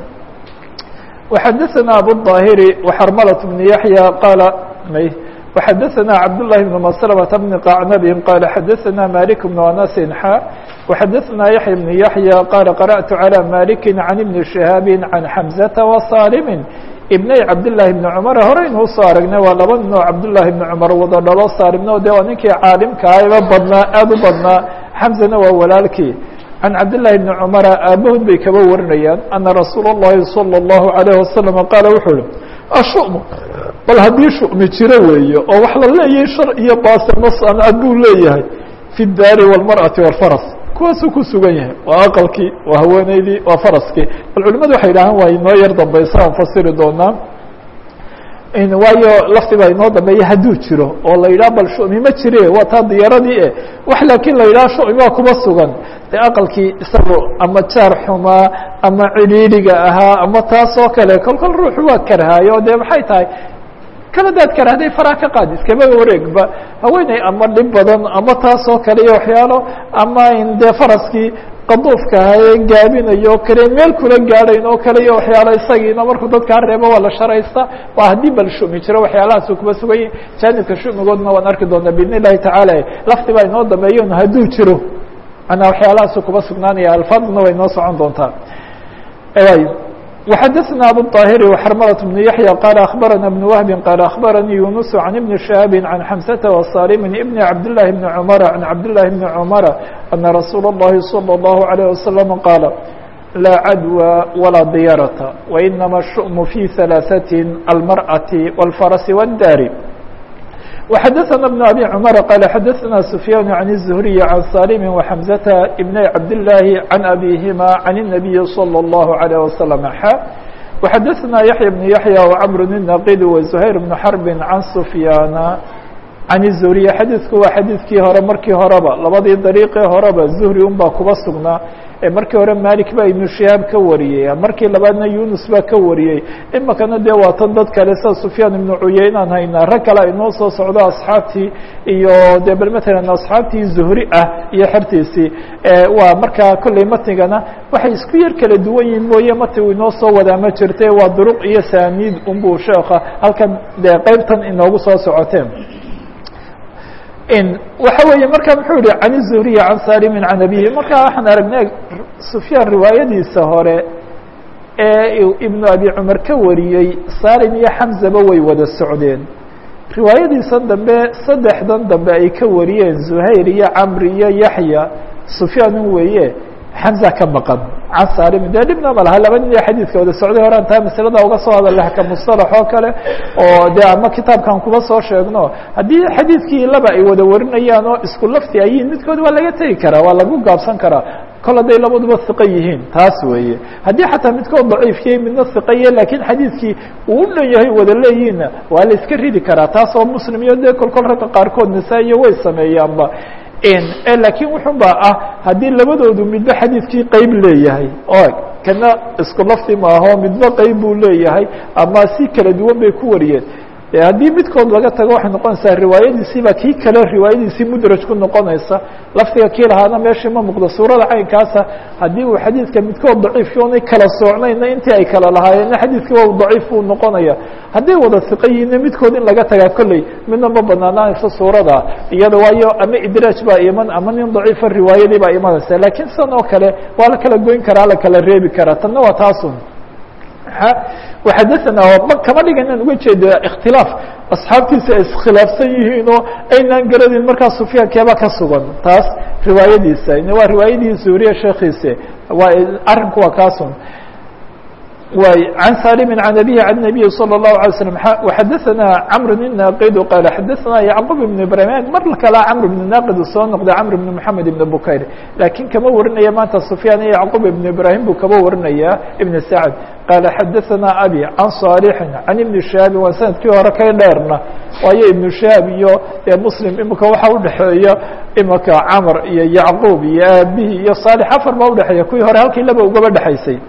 وxadثna abuلظاhiri وxrmlة بن yaحyى qاala وxadثna cabdاللahi بن مسلمة بن qacnbi qال xadثna mالك بن أنس xا وxadثna yaحyى بن yaحyى qال قرأت عlى mالك عن بن شهاaب عن حمزة وصاlم بني cabdاللahi بن cمر horeynuu soo aragnay waa laba nin oo cabdاللahi بن cمر wada dhalo saalimno de waa ninkii caalimkaaba badnaa aad u badnaa xمزna waa walaalkii عن cabd للhi بن cمر aabahood bay kaba warinayaan أنa رasuul الlahi صلى الlaهu عليه وaسلم qaal wuxuu hi الشhuؤم bal haddii shuؤmi jiro weeye oo wax la leeyahay shar iyo baasirma sancad buu leeyahay في الdaari والmarأaةi والفرس kuwaasuu ku sugan yahay waa aqلkii waa haweeneydii waa faraskii bal culimadu waxay dhahaan waa inoo yar dambaysa aan fasiri doonaa waayo lafti baa inoo dambeeya hadduu jiro oo la yidhaha bal shumi ma jire waa taa diyaaradii e wax laakiin la yidhaha shumi waa kuma sugan de aqalkii isagu ama jaar xumaa ama cidhiidhiga ahaa ama taas oo kale kol kol ruuxu waa karhaayo de maxay tahay kaladaad karahday faraa ka qaad iskama wareegba haweeney ama dhib badan ama taas oo kale iyo waxyaalo ama in dee faraskii qaduufka ahaye gaabinayo o kale meel kula gaadhayn oo kale iyo waxyaalo isagiina markuu dadkaa reebo waa la sharaysta waa haddii bal shumi jiro waxyaalahaasuu kuma sugan yahi jaanibka shumigoodna waan arki doonaa biidn illahi tacaala lafti baa inoo dambeeyon hadduu jiro manaa waxyaalahaasuu kuma sugnaanaya alfaaduna way noo socon doontaa وxadثna abuالطاhر وxrmلة بن yaحyى qال أخبرna بن وهب qال أخبرني يuنس عن بن شهاب عن حمسة وصاlم بن عبدالله بن عمر عن عبدالله بن عمر أن رsuuل اللhi صلى الله عليه وسلم qاaل لا عdوى ولا dيرة وإنما الشؤم في ثلاثة المرأة والفرس والdاr وxadثna بن أbي cمر qال xadثna سفyان عن الزهري عن صاlم وحمزة بن عبداللahi عن أbيهma عن النبي صلى الله عليه وسلم xا وxadثna يحيى بن يحيى وعمر النقيد وزهير بن حرب عن سفyان can الzuhriya xadiidku waa xadiidkii hore markii horeba labadii dariiqii horeba zuhri un baa kuba sugnaa markii hore malik baa ibnu shihaab ka wariyey markii labaadna yunus baa ka wariyey imikana dee waa tan dad kale sida sufyaan ibnu cuyeynaan haynaa rag kale ay noo soo socdo asxaabtii iyo de bal matalan asxaabtii zuhri ah iyo xertiisii waa markaa kolley matnigana waxay isku yar kala duwan yihin mooye matnigu inoo soo wadaa ma jirte waa duruq iyo saaniid unbuu sheeka halkan dee qeybtan inoogu soo socoteen waxa weeye marka muxuu yihi can الzuhriya can salimin can abihi marka waxaan aragnay sufyaan riwaayadiisa hore ee ibnu abi cumar ka wariyey salim iyo xamzaba way wada socdeen riwaayadiisan dambe saddexdan dambe ay ka wariyeen zuhayr iyo camri iyo yaxya sufyaanin weeye xamza ka maqan can salimin dee dhibna ma laha laba nin ee xadiidka wada socday horaan taa masalada uga soo hadalay ka mustalax oo kale oo dee ama kitaabkan kuba soo sheegno haddii xadiidkii laba ay wada warinayaan oo isku lafti ayiin midkood waa laga tegi karaa waa lagu gaabsan karaa kol hadday labaduba hiqo yihiin taas weeye haddii xataa midkood daciifiyey midna hiqaye lakiin xadiidkii uu u dhan yahay wada leeyihinna waa la iska ridi karaa taas oo muslim iyo dee kol kol ragga qaarkood nisaa-iyo way sameeyaanba laakiin wuxun ba ah haddii labadoodu midba xadiidkii qeyb leeyahay o kana isku lafti maaho midba qeyb buu leeyahay ama si kala duwan bay ku wariyeen haddii midkood laga tago waxay noqonaysaa riwaayadiisiiba kii kale riwaayadiisii mudraj ku noqonaysa laftiga kii lahaana meeshii ma muuqdo suurada caynkaasa haddii uu xadiidka midkood daciifki onay kala soocnayna intii ay kala lahaayeenna xadiidkii waa daciif buu noqonaya hadday wada siqa yihiinna midkood in laga tagaa kolley midna ma banaanaanayso suurada iyada waayo ama idraaj baa iman ama nin daciifa riwaayadii baa imanaysa laakiin sidan oo kale waa la kala goyn karaa la kala reebi karaa tanna waa taasun وxadثna kama dhiga inaan uga jeeda اktilaaf asxaabtiisa ay iskhilaafsan yihiin oo aynaan garadin markaa sufyaankeeba ka sugan taas riwaayadiisa waa riwaayadii zuhriya sheekiise waa arinku waa kaasun way عan salim عan abihi عan النabiyi slى الlaهu عalيه وsلم وxadaثna cmr بn naqid qaal xadaثna yacqub ibn ibrahim mar kala cmr ibn naqid soo noqday cmr ibn mحamed ibn bukayr lakiin kama warinaya maanta sufyaan iyo yacqub ibn ibrahim buu kaba warinaya ibn sacd qaal xadaثna abi can صaalixi can ibni shihaabi waa sanadkii hore kay dheerna waayo ibnu shihaab iyo muslim imika waxa udhexeeya imika camr iyo yacquub iyo aabihi iyo صaalix afar baa udhexeeya kuwii hore halkii laba ugaba dhexaysay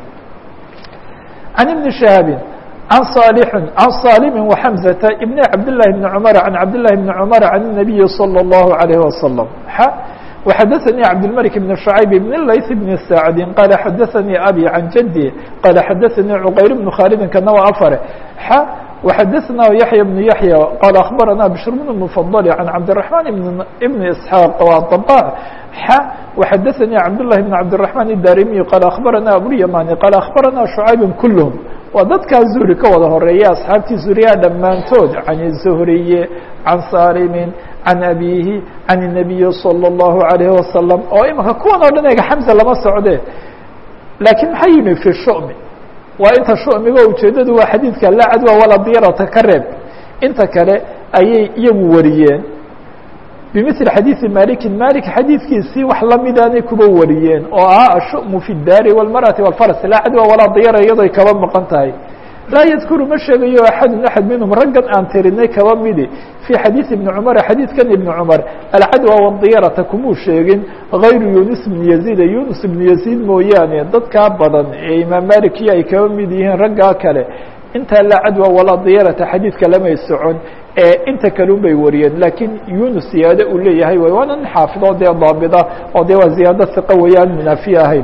عن بن شهاب عن صالح عن صالم وحمزة بن عبد الله بن عمر عن عبد الله بن عمر عن النبي صلى الله عليه وسلم وحدثني عبد الملك بن شعيب بن الليث بن سعد قال حدثني أبي عن جدي قال حدثني عقير بن خالد كنوى أفر وحدثنا يحيى بن يحيى قال أخبرنا بشر بن المفضل عن عبد الرحمن بن ابن إسحاق والطباع وحدثني عبد الله بن عبد الرحمن الدارمي قال أخبرنا أبو اليماني قال أخبرنا شعيب كلهم وددka زهري ka wada horeeya أصxaabtii زهريa dhammaantood عن الزهري عن صارم عن أبيه عن النبي صلى الله عليه وسلم oo imika kuwan oo dhan ega حمزة lama socde lakiin maxaa yimi في الشؤم waa inta shu'miga ujeedadu waa xadiidka laa cadwa walaa diirata ka reeb inta kale ayay iyagu wariyeen bimثل xadiiثi maliki malik xadiidkiisii wax lamidaanay kuba wariyeen oo ahaa ashu'mu fi الdaari والmarأaةi والfaras laa cadwa walaa diira iyadoo ay kaba maqan tahay laa yadkuru ma sheegayo axadu axad minhum raggan aan tirinay kaba midi fii xadiiثi ibni cumara xadiidkan ibni cumar alcadwa wاdiyarata kumuu sheegin غayru yunus bn yaziida yunus ibn yaziid mooyaane dadkaa badan ee imaam malikiyo ay kaba mid yihiin raggaa kale intaa laa cadwa walaa diyarata xadiidka lamay socon ee inta kale un bay wariyeen laakiin yunus ziyaado uu leeyahay way waana nin xaafido dee daabida oo dee waa ziyaado hiqa weeyaan munaafiye ahayn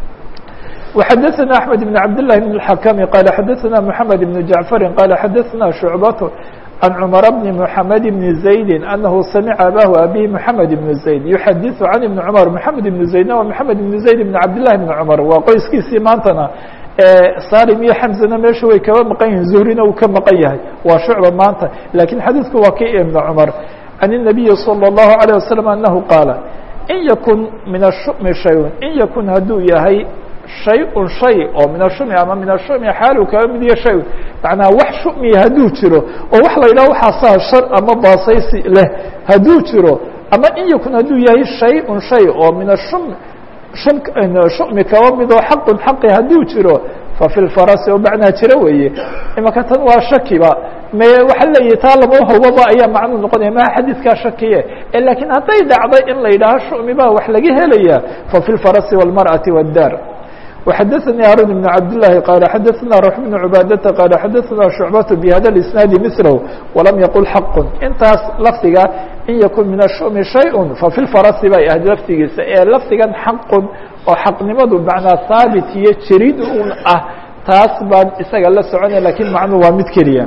وxadثna أحمد بن عبد الله بن الحكم قال xadثna محمد بن جعفر قال xadثna شعبة عن عمر بن محمد بن زيد أنه سمع abاه أbيه محمد بن زيد يحadiث عن بن عمر محمد بن زيدna waa محمد بن زيد بن عبد الله بن عمر waa qoyskiisii maantana salim iyo xمزna meesha way kaba maqan yihin زهrina uu ka maqan yahay waa شhuعبة maanta lakiن xadيثku waa ki iبن cمر عن النبي صلى الله عليه وسلم أنه qاaل in ykن min الشhuؤم شhayء in ykun haduu yahay shay-un shay oo min ashumi ama min ashumi xaalu kaba mid iyo shay macnaa wax shumiya hadduu jiro oo wax la yidhaho waxaasaa shar ama baasaysi leh hadduu jiro ama in yakun hadduu yahay shay-un shay oo min ashum shum shumi kaba mid oo xaqun xaqi hadduu jiro fa fi lfarasi oo macnaa jiro weeye imaka tan waa shakiba me waxaa leeyahay taa lama hawaba ayaa macnuu noqonaya maha xadiidkaa shakiye lakiin hadday dhacday in la yidhaaho shumi baa wax laga helaya fafi lfarasi wاlmarأaةi wاddaar وxadثnي hاrون بن عبد اللhi qال xadثna رح بن عباadةa qال xadثna شhuعبة بhda الاسناaد مثله وlam yqل حq intaas lafdiga in ykun min الشhؤmi شhayء faفي الفrasi bay ahayd laftigiisa ee lafdigan xaq oo xaqnimadu macnaa haabit iyo jirid un ah taas baan isaga la soconaya lakin macnu waa mid keliya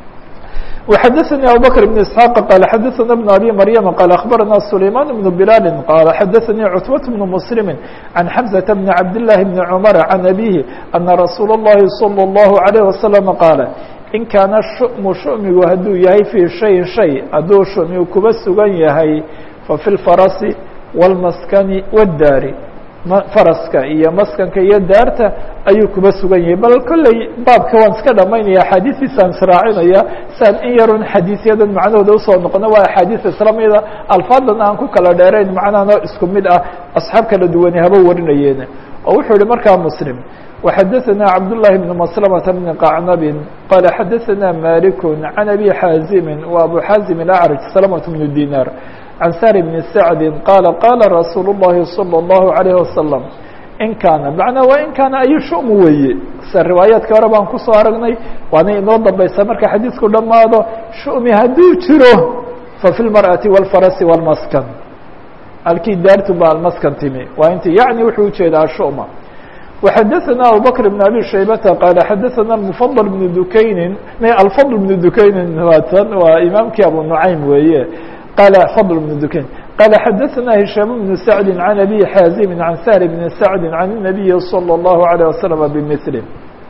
وxadثnي abubكر بن اسحاq qال xadثna بن abي mryم qال أخبرna سليمان بن بلال qال xadثnي cتبة بن مسلم عن حمزة بن عبد الله بن عمر عن أبيه أنa رsuuل اللhi صلى الله عليه وسلم qاaل in kaana الشhؤم شhؤmigu haduu yahay fي شhayin شhay hadduu شhؤmigu kuba sugan yahay faفي الفرس والمسكن والdaari faraska iyo maskanka iyo daarta ayuu kuba sugan yahay bal kolley baabka waan iska dhamaynaya axaadiistiisaan israacinaya siaan in yarun xadiisyadan macnahooda usoo noqono waa axaadiis islamida alfaadan aan ku kala dheerayn macnahano isku mid ah asxaab kala duwani haba warinayeen oo wuxuu yihi markaa muslim وxadثna cabdاللahi بن مسلمة بن qacnab qال xadثna malik عan abi xاazimi و abu xاazim الأعrج سلمة بن dinar عن sار بن سعد qال qاla رasuuل اللhi صلى الله عليه وسلم in kaana macnaa waa in kaana ayu shum weeye se riwaayaadka hore baan kusoo aragnay waana inoo dambaysa marka xadiidku dhammaado shumi hadduu jiro faفي الmarأaةi والfarasi والmaskan halkii daartu ba almaskan timi waa inti yaعni wuxuu ujeedaa shuma وxadثna abubكر بن abي شhaybةa qال xadثna المفضل بن dukayni alفضل بن dukayni waatan waa imaamkii abu نuعaym weeye qال فضل بن dukayn qال xadثna هiشhام بن سعد عن أbي xاazim عن sهر بن سعد عن النبي صلى الله عليه وسلم بمثله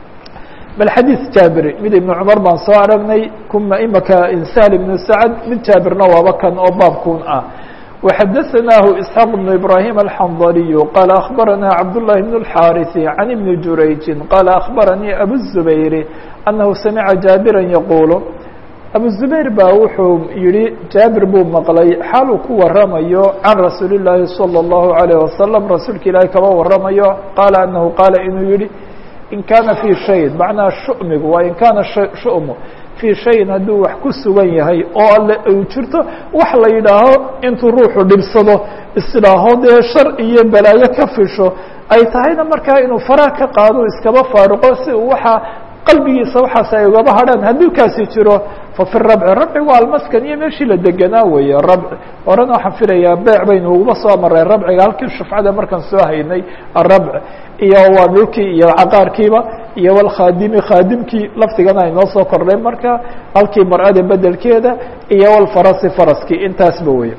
bal xadيiث jaabir mid iبن cmar baan soo aragnay kuma imaka sهل بن سعد mid jaabirna waaba kan oo baabkun ah وxadثnah إسحاq بن إبراهيم الحنظلي qال أخبرنا cبدالله بن الحاrث عن بن جurayج qال أخبرني أbو الزبير أنه سمعa جابرا يقuل abu zubayr baa wuxuu yihi jaabir buu maqlay xaaluu ku waramayo can rasuuli الlaahi salى الlahu عalيه wasalam rasuulka ilaahi kaba waramayo qaala anahu qaala inuu yihi in kaana fii shayin macnaa shumigu waa in kaana shu'mu fii shayin hadduu wax ku sugan yahay oo alle uu jirto wax la yidhaaho intuu ruuxu dhibsado isdhaaho dee shar iyo balaayo ka fisho ay tahayna markaa inuu faraha ka qaado iskaba faaruqo si uu waxaa qalbigiisa waxaas ay ugaba hadhaan hadduu kaasi jiro fafi rabci rabci waa almaskan iyo meeshii la deganaa weeye rabci horena waxaan filayaa beec baynu uguma soo maray rabciga halkii shufcada markaan soo haynay arabci iyo waa dhulkii iyo caqaarkiiba iyo walkhaadimi khaadimkii laftigana aynoo soo kordhay marka halkii mar-ada bedelkeeda iyo walfarasi faraskii intaasba wey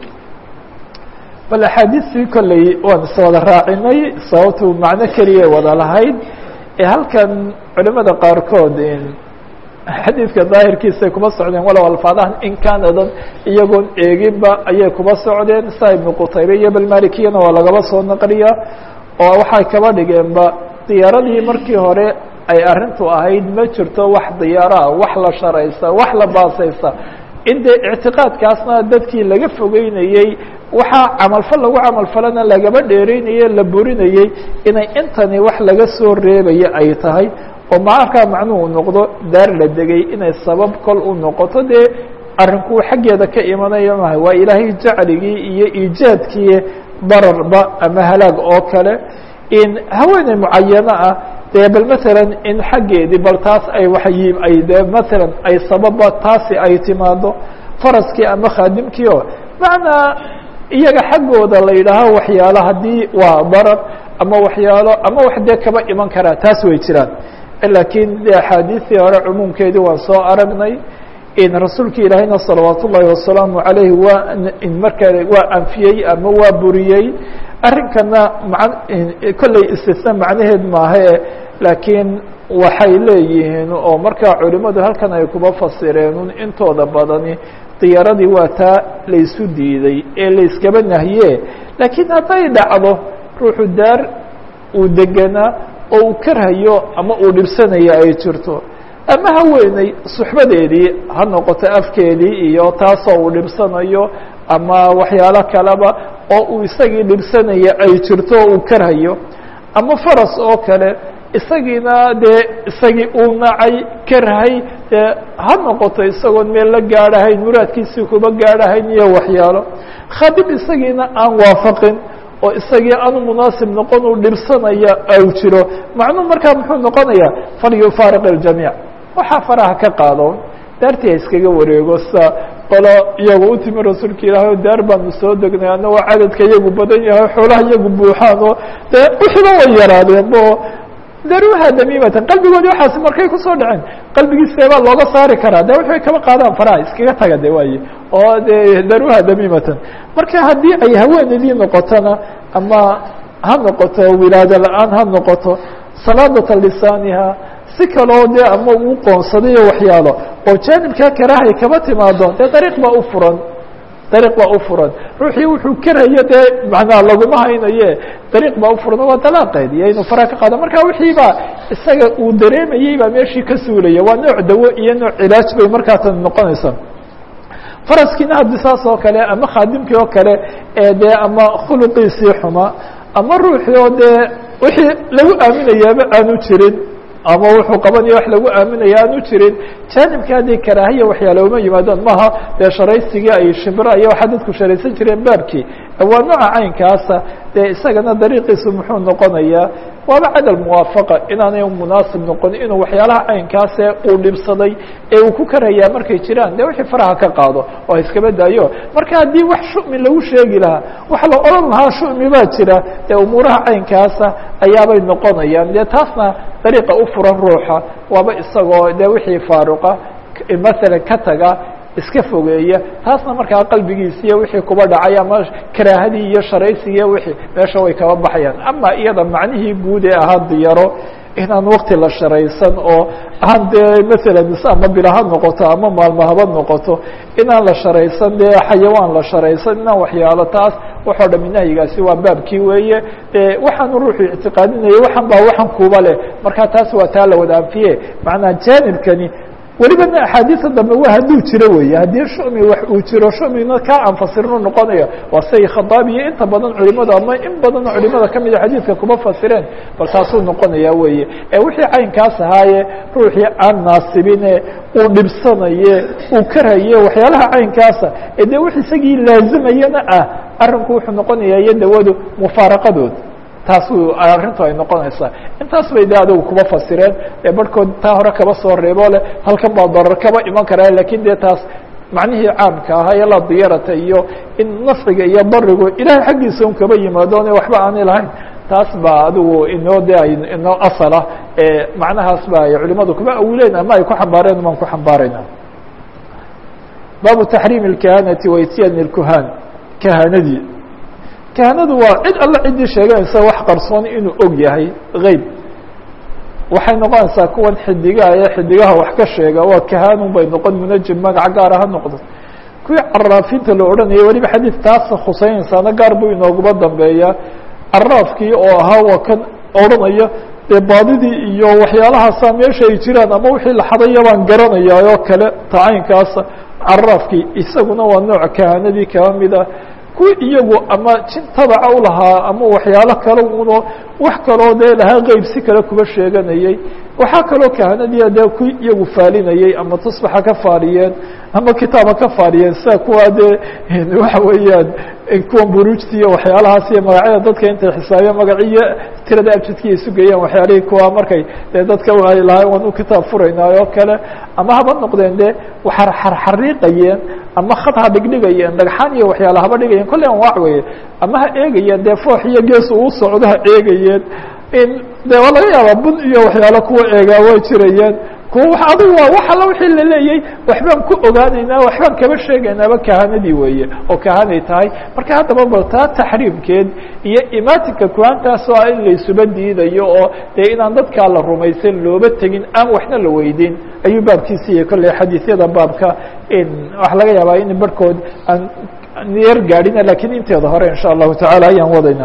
bal axaadiistii kolley waan iswada raacinay sababtu macno keliya wada lahayd ee halkan culimada qaarkood xadiidka daahirkiisay kuma socdeen walow alfaadahan in kaanadan iyagoon eeginba ayay kuma socdeen saa ibnu qutaybe iyo balmalikiyana waa lagaba soo naqliya oo waxay kaba dhigeenba diyaaradii markii hore ay arrintu ahayd ma jirto wax diyaaraha wax la sharaysa wax la baasaysa in dee ictiqaadkaasna dadkii laga fogeynayey waxaa camalfal lagu camalfalana lagaba dheereynaye la burinayey inay intani wax laga soo reebaya ay tahay oo maarkaa macnuhu noqdo daar la degay inay sabab kol u noqoto dee arrinku xaggeeda ka imanayo maha waa ilaahay jacligii iyo iijaadkii dararba ama halaag oo kale in haweeney mucayano ah dee bal matalan in xaggeedii bal taas ay wayi ay dee matalan ay sababa taasi ay timaado faraskii ama khaadimkii oo macnaa iyaga xaggooda la yidhaaho waxyaalo haddii waa darar ama waxyaalo ama wax dee kaba iman karaa taas way jiraan lakiin de axaadiistii hore cumuumkeedii waan soo aragnay in rasuulka ilaahayna salawaat ullaahi wasalaamu عalayhi waa markaa waa anfiyey ama waa buriyey arrinkana ma kolley istisna macnaheed maahe laakiin waxay leeyihiin oo markaa culimadu halkan ay kuba fasireen intooda badani diyaaradii waa taa laysu diiday ee layskaba nahiye laakiin hadday dhacdo ruuxu daar uu deganaa oo uu karhayo ama uu dhibsanayo ay jirto ama haweeney suxbadeedii ha noqoto afkeedii iyo taasoo uu dhibsanayo ama waxyaalo kaleba oo uu isagii dhibsanaya ay jirto oo uu karhayo ama faras oo kale isagiina dee isagii uu nacay karhay dee ha noqoto isagoon meel la gaadhahayn muraadkiisii kuba gaadhahayn iyo waxyaalo khadim isagiina aan waafaqin oo isagii aanu munaasib noqon uu dhibsanaya au jiro macnuu markaa muxuu noqonayaa falyufaariq اljamiic waxaa faraha ka qaado daartii ha iskaga wareego sa qolo iyagu u timi rasuulka ilaahay oo daar baanu soo degnay annagoo cadadka iyagu badan yahay xoolaha iyagu buuxaan oo dee wixiiba way yaraadeen bo daruuha damiimatan qalbigoodi waxaas markay kusoo dhaceen qalbigiisebaa looga saari karaa de waxay kaba qaadaan faraha iskaga taga de waaye oo de daruuha damiimatan marka haddii ay haweeneydii noqotona ama ha noqoto wilaado la-aan ha noqoto salaadata lisaaniha si kaloo dee ama uu qoonsadayo waxyaalo oo jaanibkaa karaahay kaba timaado dee dariiq baa u furan dariiq baa u furan ruuxii wuxuu karayo dee macnaa laguma haynaye dariiq baa u furan waa dalaaqeed iyo inuu faraha ka qaado marka wixii baa isaga uu dareemayey baa meeshii ka suulaya waa nooc dawo iyo nooc cilaaj bay markaa tan noqonaysaa faraskiina haddi saas oo kale ama khaadimkii oo kale ee dee ama khuluqiisii xuma ama ruuxii oo dee wixii lagu aaminayaaba aanu jirin ama wuxuu qabanaya wax lagu aaminaya aanu jirin jaanibka haddii karaahiya waxyaale uma yimaadaan maha dee sharaysigii ay shibra iyo waxaa dadku sharaysan jireen baabkii waa nooca caynkaasa dee isagana dariiqiisu muxuu noqonayaa waaba cadal muwaafaqa inaanay munaasib noqon inuu waxyaalaha caynkaase uu dhibsaday ee uu ku karayaa markay jiraan dee wixii faraha ka qaado oo iskaba daayo marka haddii wax shumi lagu sheegi lahaa wax la odhan lahaa shumi baa jira dee umuuraha caynkaasa ayaabay noqonayaan dee taasna dariiqa u furan ruuxa waaba isagoo dee wixii faaruqa masalan ka taga iska fogeeya taasna markaa qalbigiisi iyo wixii kuba dhacay ama karaahadii iyo sharaysigii wixii meesha way kaba baxayaan ama iyada macnihii guud ee ahaa diyaro inaan wakti la sharaysan oo aan dee masalan ama bila ha noqoto ama maalmo haba noqoto inaan la sharaysan dee xayawaan la sharaysan inaan waxyaalo taas waxoo dhami nahyigaasi waa baabkii weeye waxaanu ruuxu ictiqaadinayay waxan baa waxan kuba leh marka taas waa taa la wada anfiye macnaa jaanibkani welibana axaadiisa dambe waa hadduu jiro weeye haddii shumi wax uu jiro shumina kaa aan fasirinu noqonaya waa say khadaabiyo inta badan culimadu ama in badanoo culimada kamida xadiidka kuma fasireen bal taasuu noqonaya weeye ee wixii caynkaas ahaaye ruuxii aan naasibine uu dhibsanaye uu karaye waxyaalaha caynkaasa ee dee wix isagii laazimayana ah arrinku wuxuu noqonaya iyo dawadu mufaaraqadood taasuu arrintu ay noqonaysaa intaas bay de adugu kuba fasireen ee barhkood taa hore kaba soo reebo leh halkan baa darar kaba iman karaa lakin dee taas macnihii caamka ahaa ee la diyarata iyo in nafciga iyo barigu ilahay xaggiisa un kaba yimaadone waxba aanay lahayn taas baa adigu inoo de ay inoo asalah ee macnahaas ba ay culimadu kuba awileen ama ay ku xambaareen maan ku xambaarayna baabu taxriim اlkahanati waityan اlkuhan kahanadii kahanadu waa cid alla ciddii sheeganaysa wax qarsoon inuu og yahay geyb waxay noqonaysaa kuwan xidigaha ee xidigaha wax ka sheega waa kahanun bay noqon munajim magaca gaara ha noqdo kuwii caraafinta la odhanaya weliba xadiid taas khuseynaysaana gaar buu inooguba dambeeya caraafkii oo ahaa waa kan odhanaya dee baadidii iyo waxyaalahaasa meesha ay jiraan ama wixii la xadaya baan garanayaa oo kale tacaynkaasa caraafkii isaguna waa nooc kahanadii kaba mida kuwi iyagu ama jin tabaca u lahaa ama waxyaalo kale uno wax kaloo dee lahaa qeyb si kale kuba sheeganayey waxaa kaloo kahanadiia dee kuwi iyagu faalinayey ama tusbaxa ka faaliyeen ama kitaaba ka faaliyeen sida kuwa dee waxa weeyaan kuwan buruujta iyo waxyaalahaas iyo magacyada dadka intay xisaabiya magaciyo tirada abjadkiiay sugayaan waxyaalihii kuwa markay dee dadka ay lahay waan u kitaab furaynaayo oo kale ama haba noqdeen dee waxa xarxariiqayeen ama khad ha dhigdhigayeen dhagxaan iyo waxyaala haba dhigayeen kolley anwaac weeye ama ha eegayeen dee foox iyo gees uu socdo ha eegayeen in de waa laga yaabaa bun iyo waxyaalo kuwa eegaa way jirayeen kuwa adigu waa wax alla wixii laleeyay waxbaan ku ogaanaynaa waxbaan kaba sheegaynaaba kahanadii weeye oo kahanay tahay marka haddaba bal taa taxriimkeed iyo imaatinka kuhaantaas oo ah in laysuba diidayo oo dee inaan dadkaa la rumaysan looba tegin aan waxna la weydiin ayuu baabkiisi iyo kolley xadiisyada baabka waxa laga yaabaa in barhkood aan yar gaadhina lakiin inteeda hore in sha allahu tacala ayaan wadayna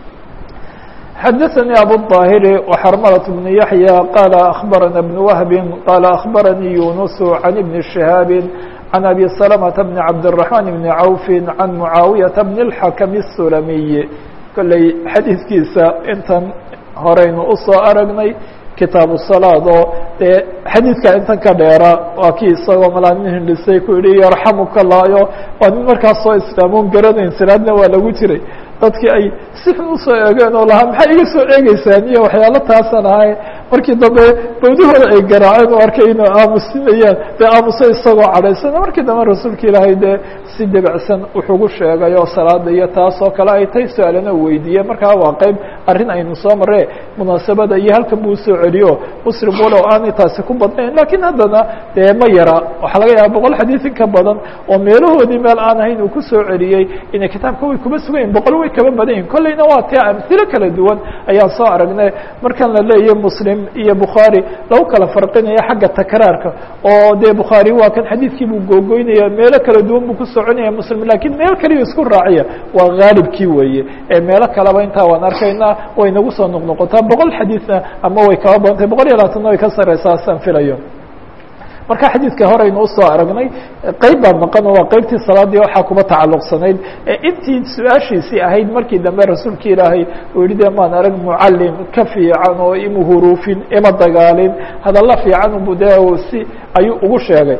xdثnي أbو الظاhر وxرملة بن يحيى qال أخبرنا بن وهب qال أخبرني يونس عن بن شهاaب عن أبي سلمة بن عبدالرحمن بن عوف عن معاaوية بن الحكم السلمي kolley xadiiثkiisa intan horeynu usoo aragnay kitaabu salaad oo dee xadiidka intan ka dheera waa kii isagoo malaamin hindhisay ku yihi yarxamuka laayo waa nin markaas soo islaamoon garanayn salaadna waa lagu jiray dadkii ay si xun usoo eegeen oo lahaa maxay iga soo eegeysaan iyo waxyaalo taasan ahay markii dambe bawdahooda ay garaaceen oo arkay inay aamusinayaan dee aamuso isagoo cadhaysana markii dambe rasuulka ilaahay dee si debacsan wuxugu sheegay oo salaada iyo taas oo kale ay tay su-aalana u weydiiyeen markaa waa qeyb arrin aynu soo marre munaasabada iyo halkan buu usoo celiyo muslim walow aanay taasi ku badnayn lakiin haddana dee ma yara waxaa laga yaaba boqol xadiid in ka badan oo meelahoodii meel aan ahayn uu kusoo celiyey inay kitaabka way kuma sugayin boqol way kaba badan yihin kolleyna waa tia amhilo kala duwan ayaan soo aragnay markan la leeyahy muslim iyo bukhaari lagu kala farqinaya xagga takraarka oo dee bukhaari waa kan xadiidkii buu googoynaya meelo kala duwan buu ku soconaya muslim lakiin meel kaliya isku raaciya waa haalibkii weeye ee meelo kaleba intaa waan arkaynaa way nagu soo noqnoqotaa boqol xadiidna ama way kaba badantay boqol iyo labaatanna way ka sareysaa asaan filayo marka xadiidka horeynu usoo aragnay qeyb baa maqan oo waa qeybtii salaadii waxaa kuma tacalluqsanayd intii su-aashiisii ahayd markii dambe rasuulka ilaahay uu yihi de maan arag mucalim ka fiican oo ima huruufin ima dagaalin hadalla fiican bu de si ayuu ugu sheegay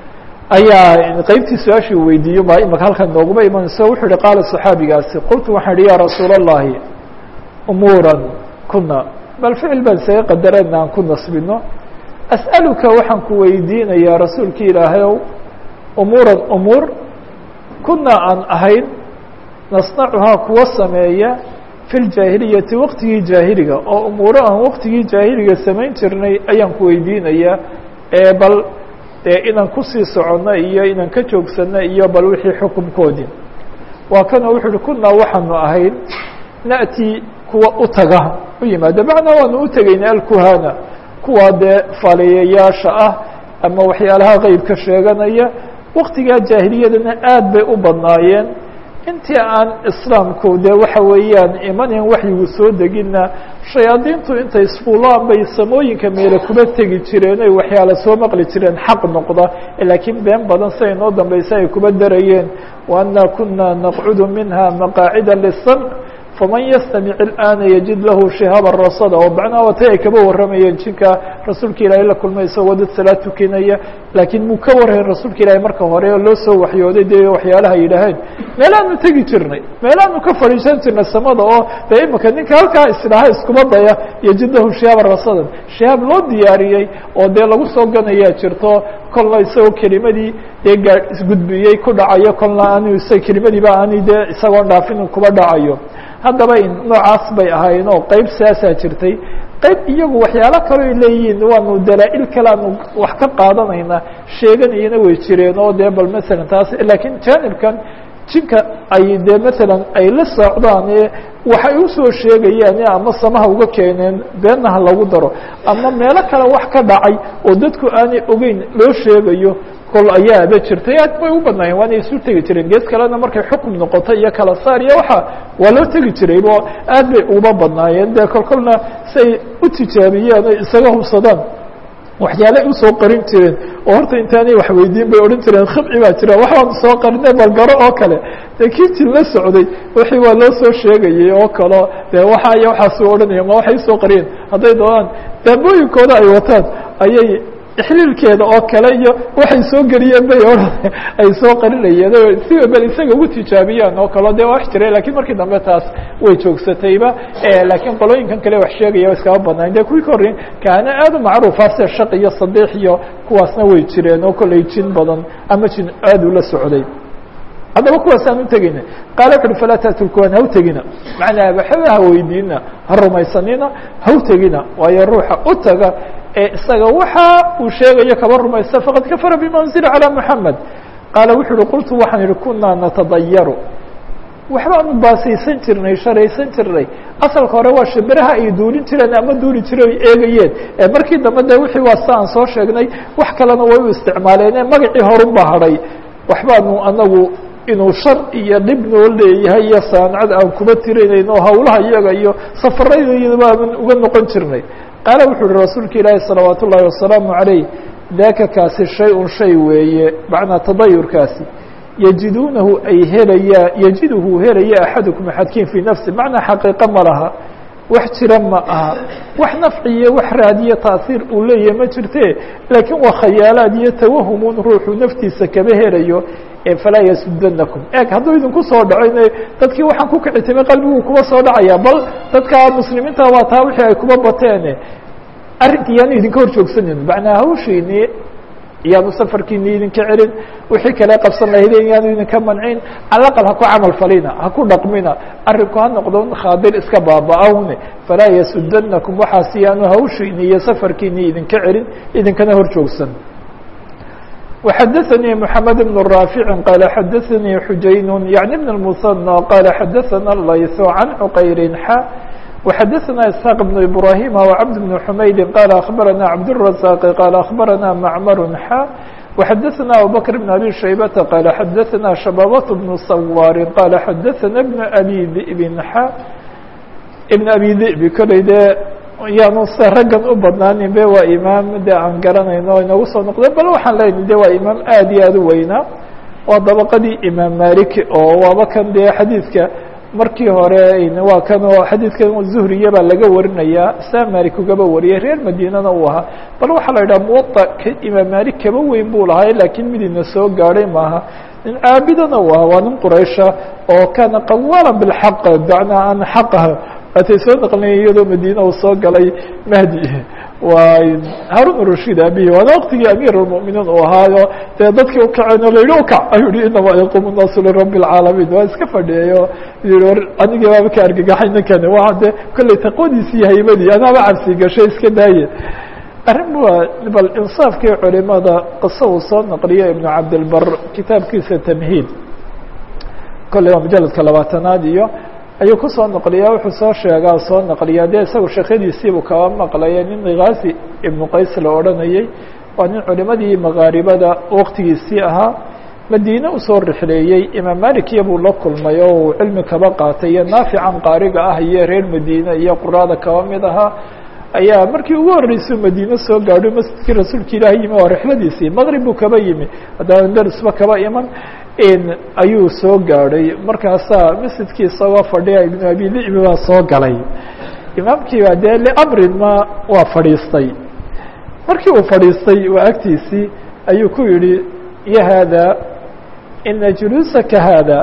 ayaa qeybtii su-aashii weydiiyo baa imaka halkan nooguma imanayso wuxuu yihi qaala صaxaabigaasi qultu waxaan ihi ya rasuul الlahi umuura kuna bal ficil baan isaga qadarana aan ku nasbino as'aluka waxaan ku weydiinayaa rasuulka ilaahayow umuuran umuur kuna aan ahayn nasnacuhaa kuwa sameeya fi ljaahiliyati waqtigii jaahiliga oo umuuro aan waqtigii jaahiliga samayn jirnay ayaan ku weydiinayaa ee bal dee inaan kusii soconno iyo inaan ka joogsanno iyo bal wixii xukunkoodii waa kanoo wuxu uhi kunaa waxaanu ahayn na'ti kuwa u taga u yimaada macnaa waanu u tegayna alkuhana kuwa dee faaliyayaasha ah ama waxyaalaha qeybka sheeganaya waktigaa jaahiliyadana aad bay u badnaayeen intii aan islaamku dee waxa weeyaan imanin waxyigu soo deginna shayaadiintu intay isfuulaan bay samooyinka meele kuma tegi jireen oy waxyaala soo maqli jireen xaq noqda laakiin been badan siday noo dambaysa ay kuma darayeen wa anna kuna naqcudu minha maqaacida lisamc faman yastamic اlآana yajid lahu shihaaba rasada oo macnaha watay ay kaba warramayeen jinka rasuulka ilaahay la kulmay isagoo dad salaad tukinaya laakiin muu ka warrayn rasuulka ilaahay marka hore oo loo soo waxyooday dee waxyaalaha yidhaaheen meelaanu tegi jirnay meelaanu ka fadhiisan jirnay samada oo dee imika ninka halkaa isdhaha iskuma daya yajid lahu shihaaba rasadan shihaab loo diyaariyey oo dee lagu soo ganayaa jirto kolna isagoo kelimadii dee gaa isgudbiyey ku dhacayo kolna aanu isa kelimadiiba aani dee isagoon dhaafin kuba dhacayo haddaba noocaas bay ahaayeen oo qeyb saasaa jirtay qeyb iyagu waxyaalo kaloo leeyihiin waanu dalaa-il kale aanu wax ka qaadanayna sheeganayana way jireen oo dee bal masalan taas laakiin jaanibkan jinka ay dee masalan ay la socdaan ee waxay usoo sheegayaan ama samaha uga keeneen beenna ha lagu daro ama meelo kale wax ka dhacay oo dadku aanay ogeyn loo sheegayo kol ayaaba jirtay aad bay u badnaayeen waana isu tegi jireen gees kalena markay xukum noqoto iyo kala saar iyo waxa waa loo tegi jiray bo aad bay uba badnaayeen dee kol kolna siay u tijaabiyeen oy isaga hubsadaan waxyaale usoo qarin jireen oo horta intaanay wax weydiin bay odhan jireen khibci baa jira waxbaanu soo qarine balgaro oo kale dee kiitii la socday wixii waa loo soo sheegayay oo kaleo dee waxa iyo waxaasuu odhanaya ma waxay usoo qariyeen hadday doonaan daabooyinkooda ay wataan ayay ixliilkeeda oo kale iyo waxay soo geliyeen bay odhan ay soo qarinayeen oo siba bal isaga ugu tijaabiyaan oo kaleo dee waa wax jiray lakiin markii dambe taas way joogsatayba laakiin qolooyinkan kale wax sheegaya iskama badnayn de kuwii ka horreyn kaana aad u macruufa sida shaq iyo sadiix iyo kuwaasna way jireen oo kollay jin badan ama jin aad ula socday haddaba kuwaas aan u tegeyna qaala wuxu uhi falaa taatu lkuhan ha u tegina macnaa waxba ha weydiina ha rumaysanina ha u tegina waayo ruuxa u taga ee isaga waxa uu sheegayo kaba rumaysta faqad kafara bima unzila calى moxamed qaala wuxu uhi qultu waxaan ihi kunaa natadayaru waxbaanu baasaysan jirnay sharaysan jirnay asalka hore waa shimbiraha ay duulin jireen ama duuli jireen ay eegayeen ee markii dambe de wixii waa sa aan soo sheegnay wax kalena way u isticmaaleen ee magacii horun baa hadhay waxbaanu anagu inuu shar iyo dhib noo leeyahay iyo saanacad aan kuma tirinayno hawlaha iyaga iyo safaradaydaba aan uga noqon jirnay qaala wuxu uhi rasuulka ilaahi salawaat ullaahi wasalaamu calayh daaka kaasi shay-un shay weeye macnaa tadayurkaasi yajiduunahu ay helayaa yajiduhu helaya axadukum axadkiin fii nafsi macnaa xaqiiqo ma laha wax jira ma aha wax nafciyo wax raadiyo taasiir uu leeyahay ma jirte laakiin waa khayaalaad iyo tawahumun ruuxuu naftiisa kaba helayo ee falaa yasudanakum eeg hadduu idinku soo dhaco in dadkii waxaan ku kici timay qalbiguu kuba soo dhacaya bal dadka muslimiinta waa taa wixii ay kuba bateen arrinki yaanu idinka hor joogsanin macnaa hawshiini iyaanu safarkiini idinka celin wixii kale qabsan lahaydeen yaanu idinka mancin calaqal ha ku camal falina ha ku dhaqmina arrinku ha noqdo khaadir iska baaba-awne falaa yasudanakum waxaasi yaanu hawshiini iyo safarkiini idinka celin idinkana hor joogsan وxdثnي محمد بن رافع قال xdثnي حujayn يعني بن المثنى قال xdثna الlayث عن عqayr xا وxdثna اسحاq بن إبراهيم وعبد بن حمyد قال أخبرنا عبدالرزاق قال أخبرنا معمر xا وxdثna أبوبكر بن أبي شhيبة قال xdثna شhبابة بن صوار قال xdثna بن أبي ذئب xا بن أبي ذئب koley de yaanu se raggan u badnaanin be waa imaam de aan garanayno inagu soo noqday bal waxaan leyna de waa imaam aad iyo aad u weynaa waa dabaqadii imaam malik oo waaba kan dee xadiidka markii hore waa kan oo xadiidkan zuhriya baa laga warinayaa saa malik ugaba wariyay reer madiinana uu ahaa bal waxaa la yidhaha muwada imaam malik kaba weyn buu lahaa laakiin midina soo gaadhay maaha nin caabidana u ahaa waa nin quraysha oo kana qawaala bilxaq macnaa aan xaqah waatay soo naqlinaya iyadoo madiina uu soo galay mahdi waa haarun rashid abihi waana waqtigii amiir اlmuminiin uu ahaayo dee dadkii ukaceen o la yihi ukac ayuu yihi inamaa yaquumu الnaasu lirabi اlcaalamiin waa iska fadhiyayo yihi war anigii baaba ka argagaxay ninkani waa de kolley taqwadiisi iyo haymadii anaaba cabsi gashay iska daaye arrin waa bal insaafkii culimada qiso uu soo naqliyo ibnu cabdilbar kitaabkiisa tamhiid kolley waa mujaladka labaatanaad iyo ayuu kusoo naqliyaa wuxuu soo sheegaa soo naqliyaa dee isagu sheekadiisiibuu kaba maqlaya nin khaasi ibnu qays la odhanayey waa nin culimadii makaaribada waqtigiisii ahaa madiine usoo rixleeyey imaam malikiya buu la kulmay oo uu cilmi kaba qaatay iyo naafican qaariga ah iyo reer madiine iyo quraada kaba mid ahaa ayaa markii ugu horreysay madiine soo gaadho masjidkii rasuulka ilaahi yimi waa rixladiisii maqrib buu kaba yimi haddana dersba kaba iman ayuu soo gaadhay markaasaa masjidkii isagoo fadhiya ibnu abi libi baa soo galay imaamkii baa dee liamrin ma waa fadhiistay markii uu fadhiistay waa agtiisii ayuu ku yihi ya haada ina juluusaka haada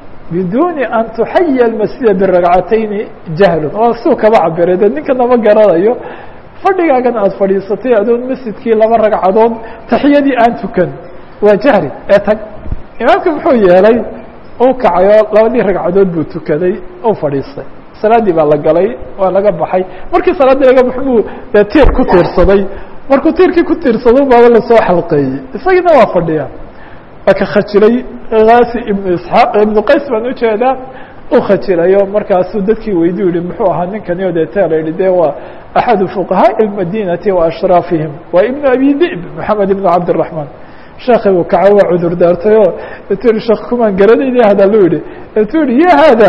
biduni an tuxaya almasjida biragcatayni jahlun waa suu kaba cabiray de ninkana ma garanayo fadhigaagan aada fadhiisatay adoon masjidkii laba ragcadood taxiyadii aan tukan waa jahri ee tag imaamka muxuu yeelay uu kacayo labadii ragcadood buu tukaday uu fadhiistay salaaddii baa la galay waa laga baxay markii salaaddii laga baxo buu dee tiir ku tiirsaday markuu tiirkii ku tiirsado baaba lasoo xalqeeyey isagiina waa fadhiya waa ka khajilay haasi ibnu isxaaq ibnu qays baan ujeedaa u khajilayo markaasuu dadkii weydiu yihi muxuu ahaa ninkani o deeta la yihi de waa axadu fuqahaaءi اmadinati wa ashraafihim waa ibnu abi dib moxamed ibnu cabdالraحman sheekhi buu kaca waa cudur daartayoo etu yihi sheekh kumaan garanayni hadaluu yihi etu yihi ya hada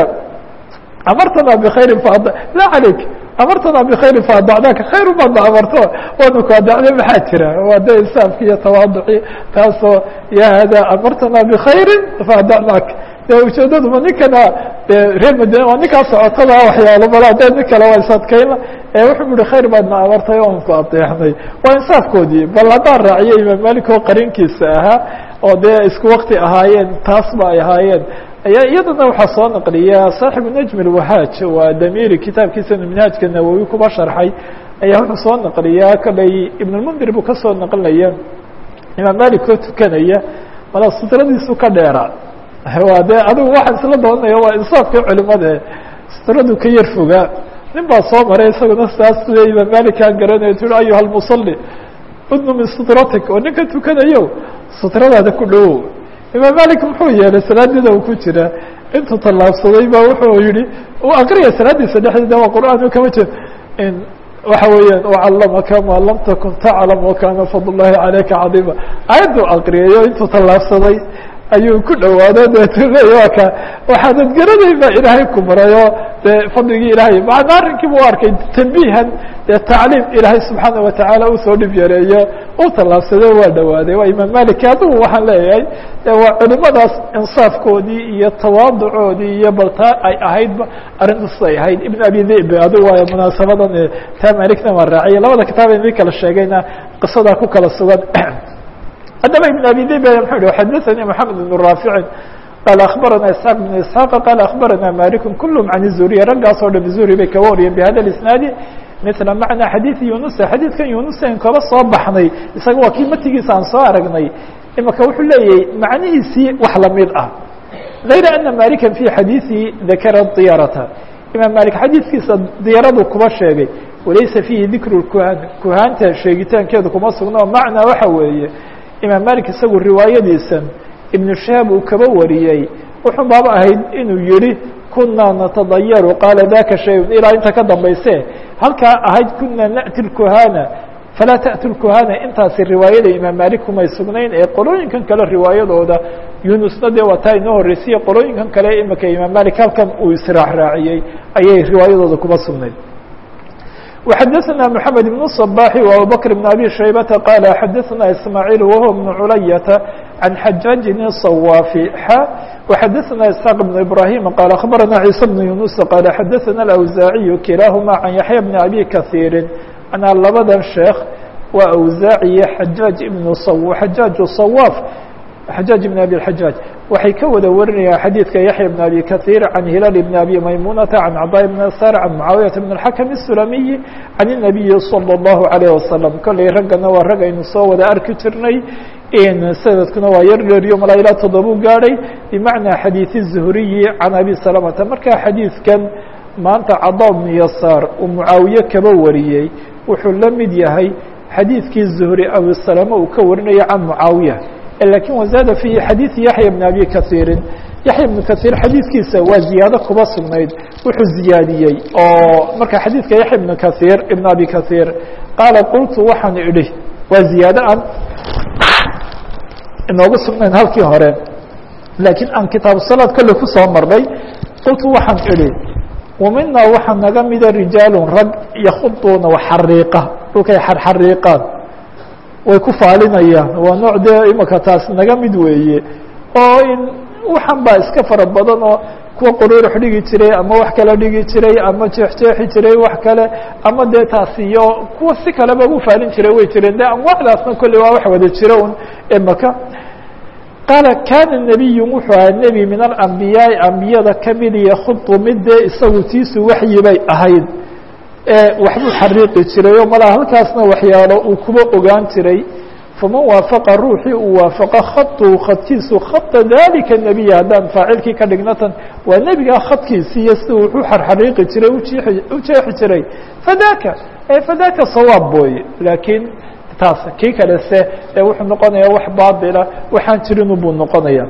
amartana bkhayri fa la calayk amartana bkhayri faadacnaaka khayr baadna amarto waanu ku adacday maxaa jira waa de insaafki iyo tawaaduci taasoo ya hada amartana bkhayri faadacnaak de ujeedaduma ninkana de reer madina waa ninkaa socotada waxyaalo bala de nin kale waa isadkayna wuxuu yihi khayr baadna amartay oan ku adeexnay waa insaafkoodii bal haddaan raaciyo imaam malik oo qarinkiisa ahaa oo dee isku wakti ahaayeen taas ba ay ahaayeen ayaa iyadana waxaa soo naqliya saaxibu najm اlwahaaj waa damiri kitaabkiisa minhaajka nawowi kuba sharxay ayaa wuxuu soo naqliyaa koley ibn lmundir buu kasoo naqlinaya imaam malik oo tukanaya mala sutradiisu ka dheera waa de adigu waxaan isla doonaya waa insaafkii culimada sutradu ka yar fogaa nin baa soo maray isaguna saas le imaam malik aan garanayo tu ayuha lmusali udnu min sutratik oo ninka tukanayo sutradaada ku dhowow imaam malik muxuu yeelay salaadida uu ku jira intuu tallaabsaday ba wuxuu yihi uu akriya salaadiisa dhexdeeda waa qur'aan kama jeed waxa weeyaan ucalamaka ma lam takun taclam wakana fadl llahi calayka cadiima aayadduu akriyayo intuu tallaabsaday ayuu ku dhawaado deetu leey waa ka waxaanad garanayn baa ilaahay ku barayo dee fadligii ilaahay maana arrinkiiba u arkay tanbiihan dee tacliim ilaahay subxaana watacaala usoo dhib yareeyo u tallaabsado waa dhawaaday waa imaam malik adigu waxaan leeyahay de waa culimadaas insaafkoodii iyo tawaaducoodii iyo baltaa ay ahaydba arrintaas ay ahayd ibn abi dhib adigu waa munaasabadan taa malikna waa raaciya labada kitaab idin kala sheegayna qisadaa ku kala sugan haddaba iبn abi dib mxuu hi xadaثnي mحamed بن raafici qaal aخbarana isحاaq بن isحاaq qaal aخbarana malik kulhm can الzuriya raggaas oo dhan zuri bay kaga wariyeen bhada isnaadi mila macna xadiiث yunusa xadiidkan yunusa in kaba soo baxnay isaga waa kii matigiisa aan soo aragnay imaka wuxuu leeyahay macnihiisii wax lamid ah غayra ana malika fi xadiiثi dakara diyarata imaam malik xadiidkiisa diyaradu kuba sheegay walaysa fiihi dikru kuhan kuhaanta sheegitaankeedu kuma sugno macnaa waxa weeye imaam malik isagu riwaayadiisan ibnu shahaab uu kaba wariyey wuxuu baaba ahayd inuu yihi kunaa natadayaru qaala daka shayun ilaa inta ka dambayse halkaa ahayd kunaa na'ti lkuhana falaa ta'tu lkuhana intaasi riwaayada imaam malik kumay sugnayn ee qolooyinkan kale riwaayadooda yunusna dee waa taa inoo horreysiyey qolooyinkan kale imika imaam malik halkan uu israax raaciyey ayay riwaayadooda kuma sugnayd وxadثna محamed بن الصباح وأبوبكر بن أbي شhيبة qال xadثna إسماعيل وهو بن عuلyة عن حجاج الصواف وxadثna إسحاq بن إبراهيم qال أخبرna عيسى بن يuنس qال xadثna الأوزاعي كiلاahma عن يحيى بن أbي كثير أنا labadan sheekh waa أوزاعي حجاج بن حجاج الصواف xajاaج بن أbي الحجاaج waxay ka wada warinayaan xadيidka yaحyى بن أbي kaثير عن هiلال بن أbي maymuنةa عن cطاء بن sار عن معaaوiيaة بن الحكم السلمي عن النبي صلى الله عليه وسلم kolley raggana waa rag aynu soo wada arki jirnay sanadkuna waa yar dheeriyo malaa ilaa toddobuu gaadhay بمaعنىa xadيiث الزهriي عن أbي سلمةa marka xadيiثkan maanta caضا بن يasاr uu معaawiye kaba wariyey wuxuu la mid yahay xadiidkii زهri أbي سلمة uu ka warinaya can معaaوiية lakin wazaada fi xadiiثi yaحya بn abi kaثiiri yaحya بn kaثiir xadiidkiisa waa ziyaado kuba sugnayd wuxuu ziyaadiyey oo marka xadiidka yaحya بn kaثiir ibn abi kaثiir qaala qultu waxaan idhi waa ziyaado aan inoogu sugnayn halkii hore laakiin aan kitaabu salaad kolle kusoo marnay qultu waxaan idhi wamina waxaa naga mida rijaalu rag yakuduuna waxariiqa dhulkay xarxariiqaan way ku faalinayaan waa nooc dee imika taas naga mid weeye oo in waxan baa iska fara badan oo kuwa quruurux dhigi jiray ama wax kale dhigi jiray ama jeexjeexi jiray wax kale ama dee taas iyo kuwa si kaleba u faalin jiray way jireen de anwaacdaasna kolley waa wax wada jira un imaka qaala kana nebiyu wuxuu ahaa nebi min alambiyaai ambiyada kamid yakudu mid dee isagu tiisu waxyi bay ahayd waxbuu xariiqi jiray oo malaa halkaasna waxyaalo uu kuba ogaan jiray faman waafaqa ruuxii uu waafaqo khaduu khadkiisu khada dalika nebiya haddaan faacilkii ka dhignatan waa nebigaa khadkiisi iyo sida wuxuu xarxariiqi jiray u jeexi jiray fadaka fadaka sawaab booye laakiin taas kii kale se ee wuxuu noqonayaa wax baatila waxaan jirin buu noqonaya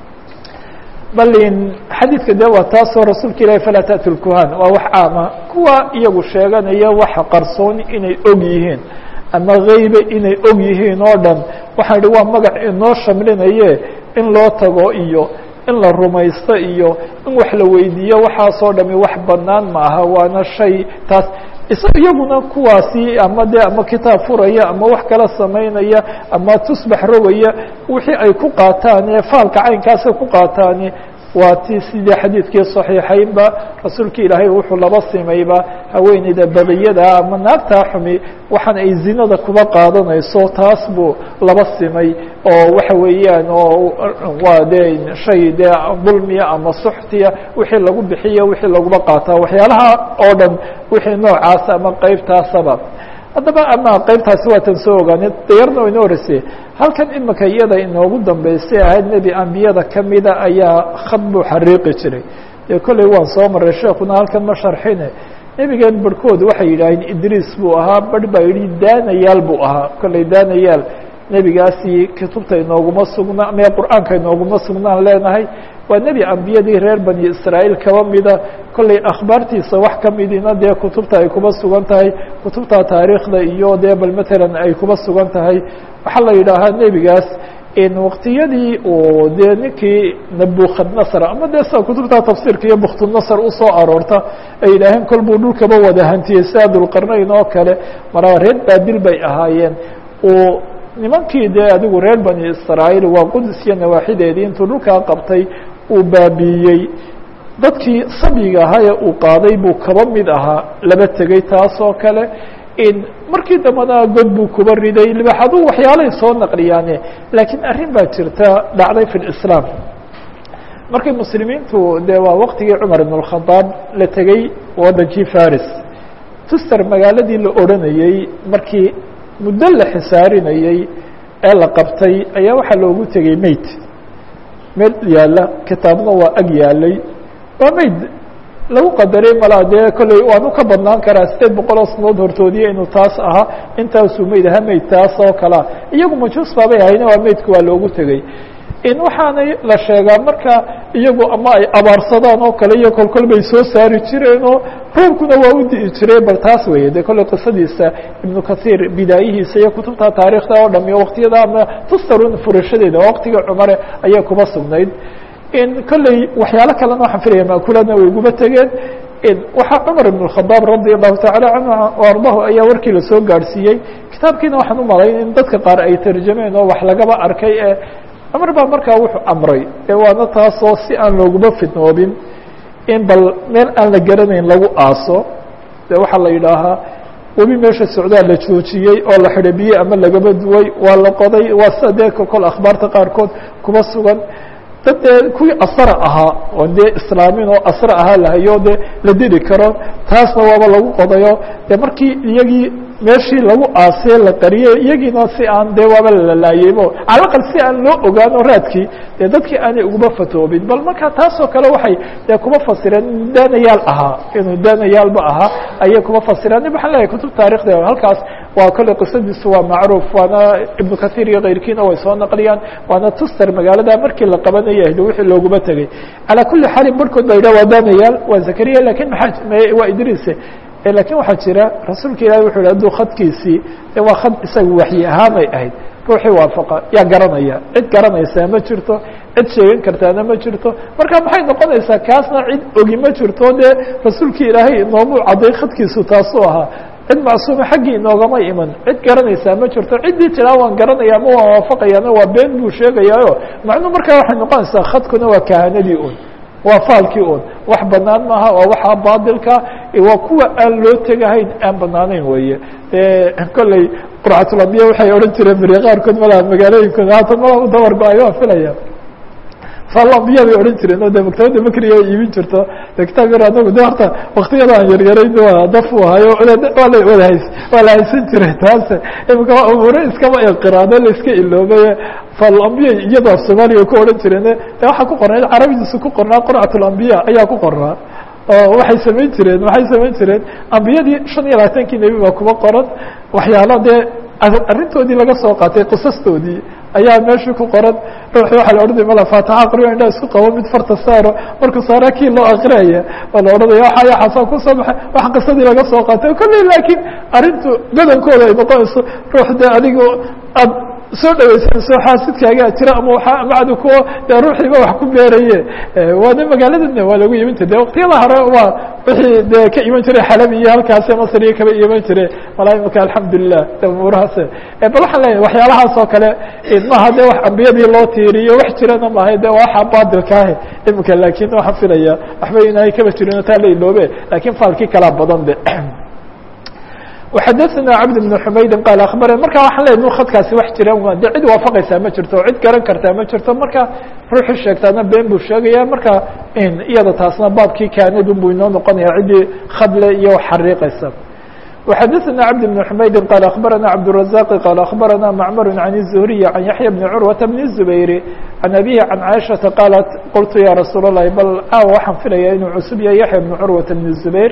balin xadiidka de waa taasoo rasuulka ilahi falaa taأtu lkuhan waa wax caama kuwa iyagu sheeganaya waxa qarsooni inay og yihiin ama geybe inay og yihiin oo dhan waxaan idhi waa magac inoo shamlinaye in loo tago iyo in la rumaysto iyo in wax la weydiiyo waxaasoo dhami wax banaan ma aha waana shay taas iyaguna kuwaasi ama de ama kitaab furaya ama wax kala samaynaya ama tusbax rogaya wixii ay ku qaataan ee faalka caynkaasay ku qaataani waa ti sidii xadiidkii صaxiixaynba rasuulka ilaahay wuxuu laba simayba haweeneyda badiyada ama naagtaa xumi waxaan ay zinada kuba qaadanayso taas buu laba simay oo waxa weeyaan oo waa de shay de dulmiya ama suxtiya wixii lagu bixiyo wixii laguba qaataa waxyaalaha oo dhan wixii noocaas ama qeybtaasaba haddaba ama qeybtaasi waatan soo ogaanay dayarna wa inoo horeysay halkan imika iyada inoogu dambeysay ahayd nebi ambiyada kamida ayaa khad buu xariiqi jiray dee kolley waan soo maray sheekuna halkan ma sharxine nebigeen barhkood waxay yidhaaheen idriis buu ahaa barh baa yidhi daanayaal buu ahaa kolley daanayaal nebigaasi kutubta inooguma sugna mee qur'aanka inooguma sugnaan leenahay waa nebi ambiyadii reer bani israa'iil kaba mida kolley akhbaartiisa wax kamidina dee kutubta ay kuba sugan tahay kutubta taariikhda iyo dee bal matalan ay kuba sugan tahay waxaa la yidhaahaa nebigaas waqtiyadii uu dee ninkii nabukadnasr ama dee sida kutubta tafsiirka iyo buktunasr usoo aroorta ay yidhaaheen kol buu dhulkaba wada hantiyey sida dulqarnayn oo kale mara reer baabil bay ahaayeen uu nimankii dee adigu reer bani israa'iil waa qudus iyo nawaaxideedii intuu dhulkaa qabtay uu baabiiyey dadkii sabyiga ahaa ee uu qaaday buu kaba mid ahaa laba tegey taas oo kale markii dambena god buu kuba riday libaxaduu waxyaalay soo naqliyaane laakiin arrin baa jirta dhacday fi lislaam markay muslimiintu dee waa waqtigii cumar ibn اkhadaab la tegey waddankii faris tuster magaaladii la odranayey markii muddo la xisaarinayey ee la qabtay ayaa waxaa loogu tegey meyd meel yaalla kitaabna waa ag yaalay waa meyd lagu qadaray malaa dee kolley waanu ka badnaan karaa sideed boqol oo sanood hortoodiya inuu taas ahaa intaasuu meyd ahaa meyd taas oo kalea iyagu majuus baabay ahayna waa meydka waa loogu tegey in waxaanay la sheegaa marka iyagu ama ay abaarsadaan oo kale iyo kolkol bay soo saari jireenoo roobkuna waa u di'i jiray bal taas weeye de kolley qisadiisa ibnu kathiir bidaayihiisa iyo kutubta taariikhda oo dham iyo waktiyada ama tustarun furashadeeda oo waktiga cumare ayay kuba sugnayd in kolley waxyaalo kalena waxaan filaya maakuladna way guba tegeen waxaa cumar ibn اkhadaab radi allahu tacala canhu ardahu ayaa warkii lasoo gaadhsiiyey kitaabkiina waxaan u malayn in dadka qaar ay tarjameen oo wax lagaba arkay ee cumar baa markaa wuxuu amray ee waana taasoo si aan looguma fidnoobin in bal meel aan la garanayn lagu aaso de waxaa la yidhaahaa webi meesha socdaa la joojiyey oo la xidhay biyo ama lagaba duway waa la qoday waa sida dee kol akhbaarta qaarkood kuma sugan dad dee kuwii asra ahaa oo dee islaamin oo asra ahaa lahayo dee la dili karo taasna waaba lagu qodayo dee markii iyagii meeshii lagu aasee la qariyey iyagiina si aan dee waaba lalalaayeybo calaqal si aan loo ogaano raadkii dee dadkii aanay uguma fatoobin bal marka taasoo kale waxay dee kuma fasireen inuu daanayaal ahaa inuu daanayaalba ahaa ayay kuma fasireen waxaan leeyahay kutub taarikhda halkaas waa kolley qisadiisu waa macruuf waana ibnu kathiir iyo kayrkiina way soo naqliyaan waana tuster magaalada markii la qabanaya ahd wixii looguma tegey calaa kuli xaalin barhkood ba yidhah waa daanayaal waa zakariya lakin maxaa waa idriise lakin waxaa jira rasuulka ilahi wuxu yhi hadduu khadkiisii de waa khad isaga waxyi ahaanay ahayd ruuxii waafaqa yaa garanaya cid garanaysaa ma jirto cid sheegan kartaana ma jirto marka maxay noqonaysaa kaasna cid ogi ma jirto dee rasuulkii ilaahay inoomuu cadday khadkiisu taasuu ahaa cid macsuuma xaggii inoogama iman cid garanaysaa ma jirto ciddii tiraa waan garanaya ama waan waafaqayaana waa been buu sheegayaayo macnuu markaa waxay noqonaysaa khadkuna waa kahanadii un waa faalkii un wax banaan maaha waa waxaa baadilka waa kuwa aan loo tegahayn aan banaanayn weeye kolley qurcatulambiya waxay odhan jireen beri qaarkood malaa magaalooyinkooda haatan malaa u dabar go-ay waa filaya falambiya bay odhan jireen oo de maktabadda makriga ay iibin jirto de kitaab yar anagu de horta waktiyada aan yaryarayn waa daf u ahayo waa la wada hays waa la haysan jiray taase imika umuure iskama inqiraado la iska iloobaye falambiya iyadoo af soomaaliya ku odhan jireen de waxaa ku qornaa carabidiisu ku qornaa qurcatulambiya ayaa ku qornaa oo waxay samayn jireen waxay samayn jireen ambiyadii shan iyo labaatankii nebi baa kuba qoran waxyaalo dee arrintoodii laga soo qaatay qisastoodii ayaa meeshii ku qoran ruuxii waxaa la odhanaya mala faataxa aqriyo indhaa isku qabo mid farta saaro markuu saara kii loo aqriyaya waa la odhanaya waxa yaxaasaan kusoo baxay wax qisadii laga soo qaatay kolley laakiin arrintu badankooda ay noqonayso ruux dee adigu aad soo dhaweysanayso xaasidkaagaa jira ama waa macdu kuwa dee ruuxiiba wax ku beeraye waana magaaladana waa lagu iman jire de waktiyada hore waa wixii dee ka iman jiray xalabi iyo halkaasi masr iyo kaba iman jire malaa imika alxamdulilah de umuurahaas bal waxaan leeyahay waxyaalahaas oo kale maaha de wax ambiyadii loo tiiriyo wax jirana maaha de waxa baadilkaahe imika laakin waxaan filaya waxba inahay kaba jirin taa la iloobe lakin faalkii kalaa badan de وxadثna cبد بن حmaydi qال aخbarn marka waxaan leeya khadkaasi wax jiraan de cid waafaqaysaa ma jirto cid garan kartaa ma jirto marka ruuxii sheegtaana been buu sheegaya marka iyada taasna baabkii kaanidun buu inoo noqonaya ciddii khadle iyo xariiqaysa وxadثna cبد بن حmaydi qال aخbarana cبدالرزاq qال aخbarana mcmr عن الزهري عن yaحyى بن curwaة بن الزbayr عن أbيه عن caiشhaةa qاaلت qلtu ya rasuul الlahi bal aaw waxaan filaya inuu cusub yahay yaحyى بن curwaة بن الزbayr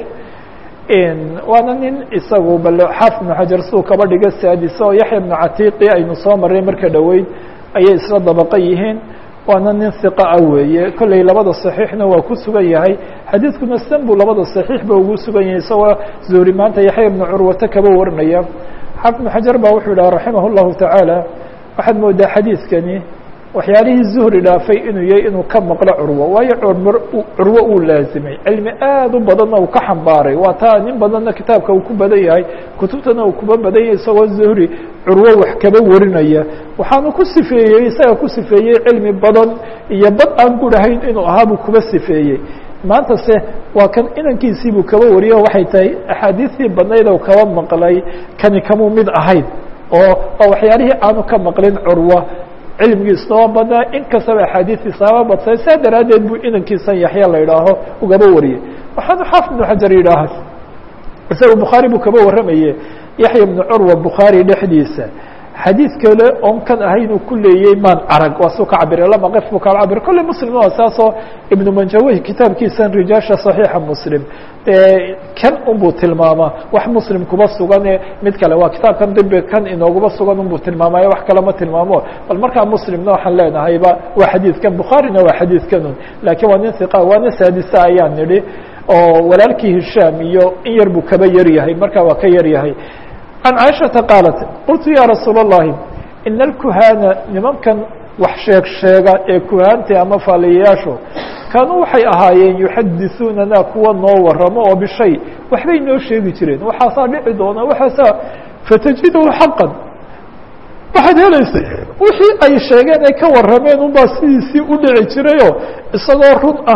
waana nin isagu bal xaafid ibnu xajar siduu kaba dhiga saadisa oo yaxya ibnu catiiqi aynu soo maray marka dhoweyd ayay isla dabaqa yihiin waana nin hiqa ah weeye kolley labada saxiixna waa ku sugan yahay xadiidkuna san buu labada saxiixba ugu sugan yahay isagoo zuhri maanta yaxya ibnu curwata kaba warinaya xaafid ibnu xajar baa wuxuu yidhaha raximah llahu tacaala waxaad moodaa xadiidkani waxyaalihii zuhri dhaafay inuu yahay inuu ka maqlo curwo waayo curmr curwo uu laazimay cilmi aad u badanna uu ka xambaaray waa taa nin badanna kitaabka uu ku badan yahay kutubtana uu kuba badan yahay isagoo zuhri curwo wax kaba warinaya waxaanu ku sifeeyey isaga ku sifeeyey cilmi badan iyo bad aan gudhahayn inuu ahaabuu kuba sifeeyey maanta se waa kan inankiisiibuu kaba wariyo waxay tahay axaadiistii badnayd oo kaba maqlay kani kamuu mid ahayn oo waa waxyaalihii aanu ka maqlin curwa cilmigiisna waa badnaa in kastaba axaadiistiisa haba badsay saa daraaddeed buu inankiisan yaxya la idhaaho ugaba wariyey waxaanu xaafid ibnu xajar yidhaaha isaga bukhaari buu kaba warramaye yaxya ibnu curwa bukhaari dhexdiisa xadiid kale oon kan ahayn uu ku leeyey maan arag waa suu ka cabire lama qif buu kala cabire kolley muslim waa saasoo ibnu manjawih kitaabkiisan rijaasha صaxiixa muslim kan unbuu tilmaamaa wax muslim kuba sugane mid kale waa kitaabkan dibi kan inooguba sugan unbuu tilmaamaya wax kale ma tilmaamo bal markaa muslimna waxaan leenahayba waa xadiidkan bukhaarina waa xadiidkanun laakiin waa nin iqa waana saadisa ayaan nidhi oo walaalkii hishaam iyo in yar buu kaba yar yahay markaa waa ka yar yahay can caaishata qaalat qultu ya rasuul اllahi ina alkuhaana nimankan wax sheeg sheega ee kuhaanta ama faaliyayaashu kaanuu waxay ahaayeen yuxadisuunana kuwa noo waramo oo bishay waxbay noo sheegi jireen waxaasaa dhici doona waxaasaa fatajidu xaqan waxaad helaysay wixii ay sheegeen ay ka warrameen unbaa sidiisii u dhici jirayoo isagoo run ah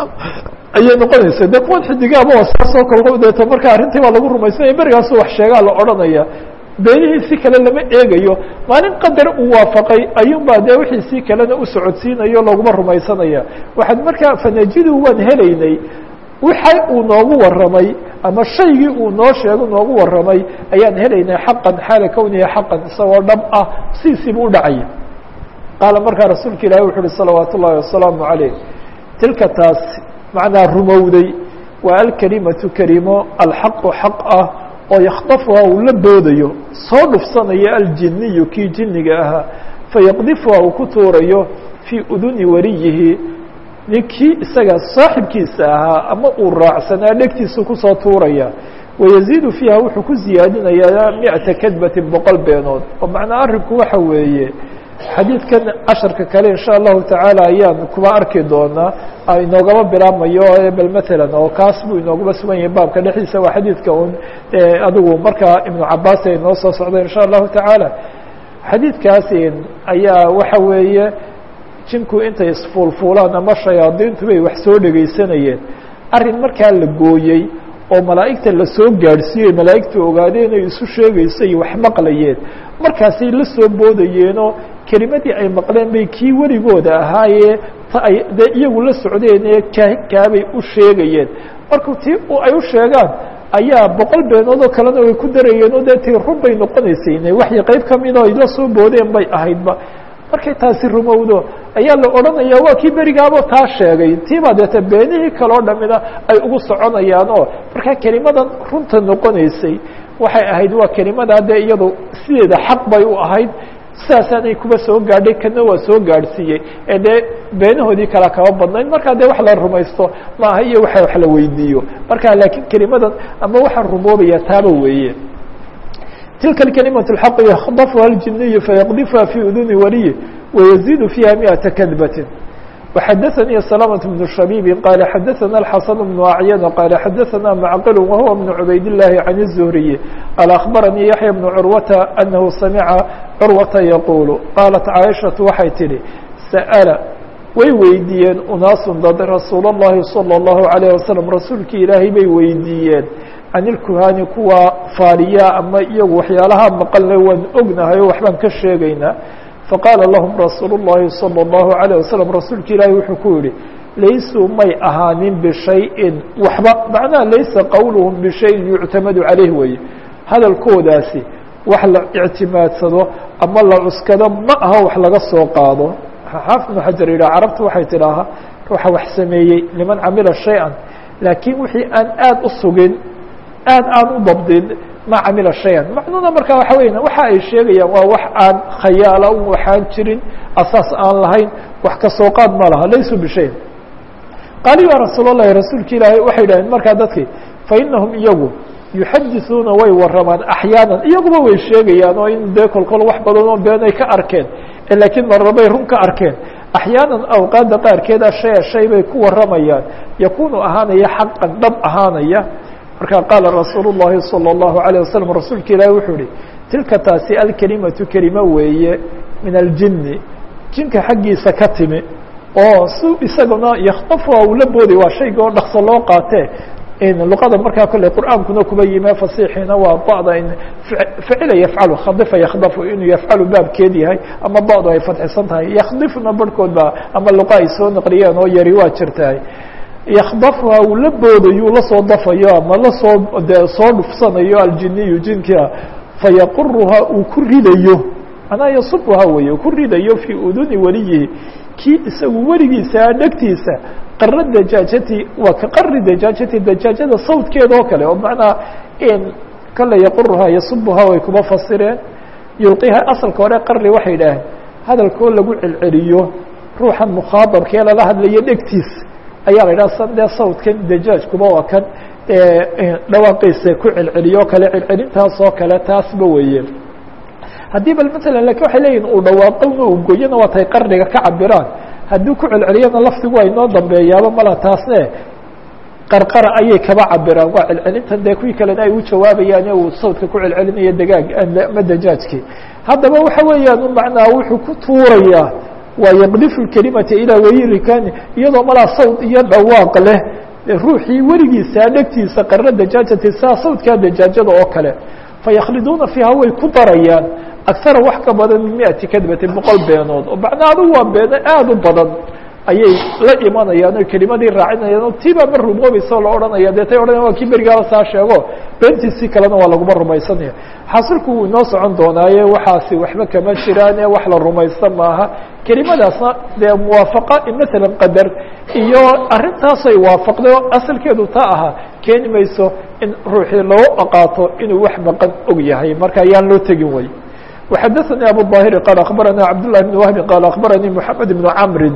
ayay noqonaysa de kuwan xidigaaba waa saasoo kal deeto marka arrintii baa lagu rumaysanaya berigaasu wax sheegaa la odhanaya beenihiisi kale lama eegayo maalin qadar uu waafaqay ayuunbaa dee wixiisii kalena u socodsiinayo laguma rumaysanaya waxaad markaa fanajidu waan helaynay waxa uu noogu warramay ama shaygii uu noo sheego noogu warramay ayaan helaynay xaqan xaala kownihi xaqan isagoo dhab ah sidiisiibu u dhacaya qaala markaa rasuulka ilahi wuxu uhi salawaat ullahi wasalaamu calayh tilka taas macnaa rumowday waa alkelimatu kelimo alxaqu xaq ah oo yakdafuha uu la boodayo soo dhufsanayo aljiniyu kii jiniga ahaa fayaqdifuha uu ku tuurayo fii uduni wariyihi ninkii isaga saaxibkiisa ahaa ama uu raacsanaa dhegtiisu kusoo tuuraya wayaziidu fiiha wuxuu ku ziyaadinayaa micata kadbatin boqol beenood oo macnaa arrinku waxa weeye xadiidkan casharka kale insha allahu tacaala ayaan kuba arki doonaa inoogama bilaabmayo bal matalan oo kaas buu inooguma sugan yahay baabka dhexdiisa waa xadiidka un adigu markaa ibnu cabaas ay noo soo socda insha allahu tacaala xadiidkaas ayaa waxa weeye jinku intay isfuulfuulaan ama shayaadiintu bay wax soo dhegaysanayeen arrin markaa la gooyey oo malaa'igta lasoo gaadhsiiyey malaa'igta ogaadeen ay isu sheegayso iyo wax maqlayeen markaasay la soo boodayeenoo kelimadii ay maqleen bay kii weligooda ahaayee ta ay dee iyagu la socdeen ee kaakaabay u sheegayeen marka tii ay u sheegaan ayaa boqol beenood oo kalena way ku darayeen oo dee tii run bay noqonaysayne waxay qayb kamida ay la soo boodeen bay ahaydba markay taasi rumowdo ayaa la odhanaya waa kii berigaabo taa sheegay tiibaa deete beenihii kaloo dhamina ay ugu soconayaan oo markaa kelimadan runta noqonaysay waxay ahayd waa kelimadaa dee iyadu sideeda xaq bay u ahayd sidaasaanay kuba soo gaadhay kana waa soo gaadhsiiyey ee dee beenahoodii kala kaba badnayd markaa dee wax la rumaysto maaha iyo waxa wax la weydiiyo marka laakiin kelimadan ama waxaan rumoobaya taaba weeye tilka الكلمة الحق يkdفha الجiني فيqdفha في أduni waliي ويزيد فيha مئةa كdبة وxdثني سلامة بن شhبيب قال xdثنا الحسن بن أعين قال xdثنا معقل وهو بن عبayd اللhi عن الزهري قال أخبرني يحيى بن عروة أنه سمع عروة يقول قالت عائشhaة waxay tihi سأل way weydiiyeen unaaس dad رasuul الlahi صلى الله عليه وسلم rasuulki ilaahay bay weydiiyeen can ilkuhaani kuwa faaliyaa ama iyagu waxyaalaha maqalne waan ognahay oo waxbaan ka sheegaynaa faqaala lahum rasuulu الlahi salى الlahu عalيه wasalam rasuulka ilaahi wuxuu ku yihi laysuu may ahaanin bishayin waxba macnaha laysa qowluhum bishayin yuctamadu caleyh weeye hadalkoodaasi wax la ictimaadsado ama la cuskado ma aha wax laga soo qaado xaafid ibnu xajar yidhah carabtu waxay tidhaahaa ruuxa wax sameeyey liman camila shay-an laakiin wixii aan aada u sugin aad aan u dabdin ma camila shayan macnuuna markaa waxa weya waxa ay sheegayaan waa wax aan khayaala un waxaan jirin asaas aan lahayn wax ka soo qaad ma laha laysu bishayin qaali ya rasuul اllahi rasuulka ilaahay waxay yidhahdeen markaa dadkii fainahum iyagu yuxadisuuna way waramaan axyaanan iyaguba way sheegayaan oo in dee kolkol wax badan oo beenay ka arkeen laakiin marnabay run ka arkeen axyaanan awqaadda qaarkeeda shaya shay bay ku waramayaan yakunu ahaanaya xaqan dhab ahaanaya markaa qaala rasuulu llahi salى اllahu عalيه wasalam rasuulka ilaahi wuxuu ihi tilka taasi alkelimatu kelimo weeye min aljini jinka xaggiisa ka timi oo si isaguna yaktafuha uu la booday waa shayga oo dhakso loo qaatee luqada markaa kolley qur'aankuna kuba yime fasixiina waa ba'da in facila yafcalu khadifa yakdafu inuu yafcalu baabkeed yahay ama ba'du ay fadxisan tahay yakdifuna barhkood ba ama luqa ay soo naqliyeen oo yari waa jirtahay yakdafuha uu la boodayuu lasoo dafayo ama lasoo de soo dhufsanayo aljiniyu jinkia fayaquruha uu ku ridayo manaa yasubuha weeye ku ridayo fii uduni weliyihi kii isagu weligiisa dhegtiisa qara dajaajati waa ka qari dajaajati dajaajada sawdkeeda oo kale oo macnaa kale yaquruhaa yasubuhaa way kuma fasireen yulqiha asalka hore qarri waxay idhaaheen hadalkoo lagu celceliyo ruuxan mukhaadabkee lala hadlayo dhegtiisa ayaa la idhaha san dee sawdkan dajaajkuba waa kan dhawaaqiisa ku celceliyo kale celcelintaas oo kale taasba weeye haddii bal matalan lakin waxay leeyihin uu dhawaaqowna uu goyana waa tay qarniga ka cabiraan haddii ku celceliyana lafdigu ay noo dambeeyaaba mala taasne qarqara ayay kaba cabiraan waa celcelintan dee kuwii kalena ay u jawaabayaan uu sawdka ku celcelinayo dagaag ama dajaajkii haddaba waxa weeyaan macnaa wuxuu ku tuurayaa waa yaqdifu kelimata ilaa wayirikani iyadoo malaa sawd iyo dhawaaq leh ruuxii weligiisa dhegtiisa qarra dajaajati saa sawdkaa dajaajada oo kale fayakhliduuna fiiha way ku darayaan agsara wax ka badan min miati kadbatin boqol beenood oo macnaa adugu waa beeno aada u badan ayay la imanayaan oo kelimadii raacinayaan oo tiibaa ma rumoobaysa oo la odhanaya dee tay odhanaya waa kii berigaaba saa sheego beentiisii kalena waa laguma rumaysanaya xasilku wuu inoo socon doonaaye waxaasi waxba kama jiraane wax la rumaysta maaha kelimadaasna dee muwaafaqa masalan qadar iyo arrintaasay waafaqday oo asalkeedu taa ahaa keeni mayso in ruuxii loo qaato inuu wax maqan og yahay marka ayaan loo tegin way وxadثnي abu الظاhiri qال aخbarana cabdاللahi بن وهbi qال aخbaranii محamed بن cmri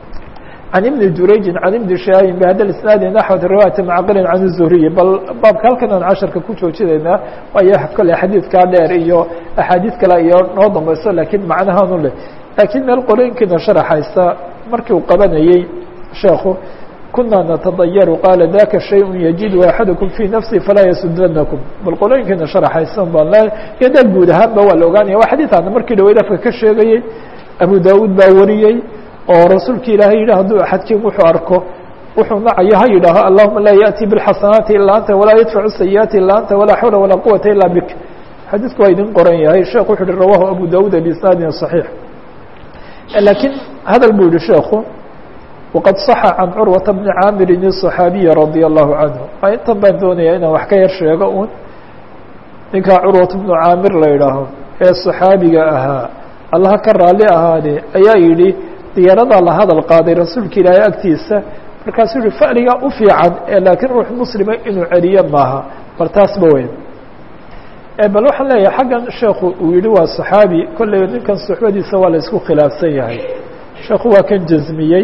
عن بن jurayji عan بن شhaahin bhada isnaadi naxوة riwaayaةi macqili can الزhriyi bal baabka halkan aan casharka ku joojinaynaa waayo kole xadiidkaa dheer iyo axaadiid kale iyo noo dambayso lakiin macnahaanu leh lakiin meel qolooyinkiina sharaxaysa markii uu qabanayey sheekhu kuna natadayaru qaala daka shayء yajidu axadakum fii nafsi falaa yasudanakum bal qolooyinkiina sharaxaysan baan le iyo daa guud ahaanba waa la ogaanaya waa xadiiثaana markii dhaweyd afka ka sheegayey abu dawud baa wariyey oo rasuulka ilaahay yidhi hadduu axadkiin wuxuu arko wuxuu nacayo ha yidhaaho allahuma laa yaأti bاlxasanaati ilaa anta walaa yadfacu sayiئaati ilaa anta walaa xawla walaa quwata ila bik xadiidku waa idin qoran yahay sheekh wuxu uhi rawahu abu dawud bisnaadin صaxiix lakiin hadal buu yihi sheekhu waqad صaxa can curwata bni caamirin الصaxaabiyi radي الlahu canhu a intan baan doonaya inaan wax ka yar sheego un ninkaa curwat bnu caamir la yidhaaho ee صaxaabiga ahaa allaha ka raali ahaade ayaa yidhi diyaaradaa la hadal qaaday rasuulka ilaahay agtiisa markaasuu yihi fa'ligaa u fiican ee laakiin ruux muslima inuu celiyo maaha bal taasba weyn bal waxaan leeyahay xaggan sheekhu uu yihi waa صaxaabi kolley ninkan suxbadiisa waa la isku khilaafsan yahay sheekhu waa kan jazmiyey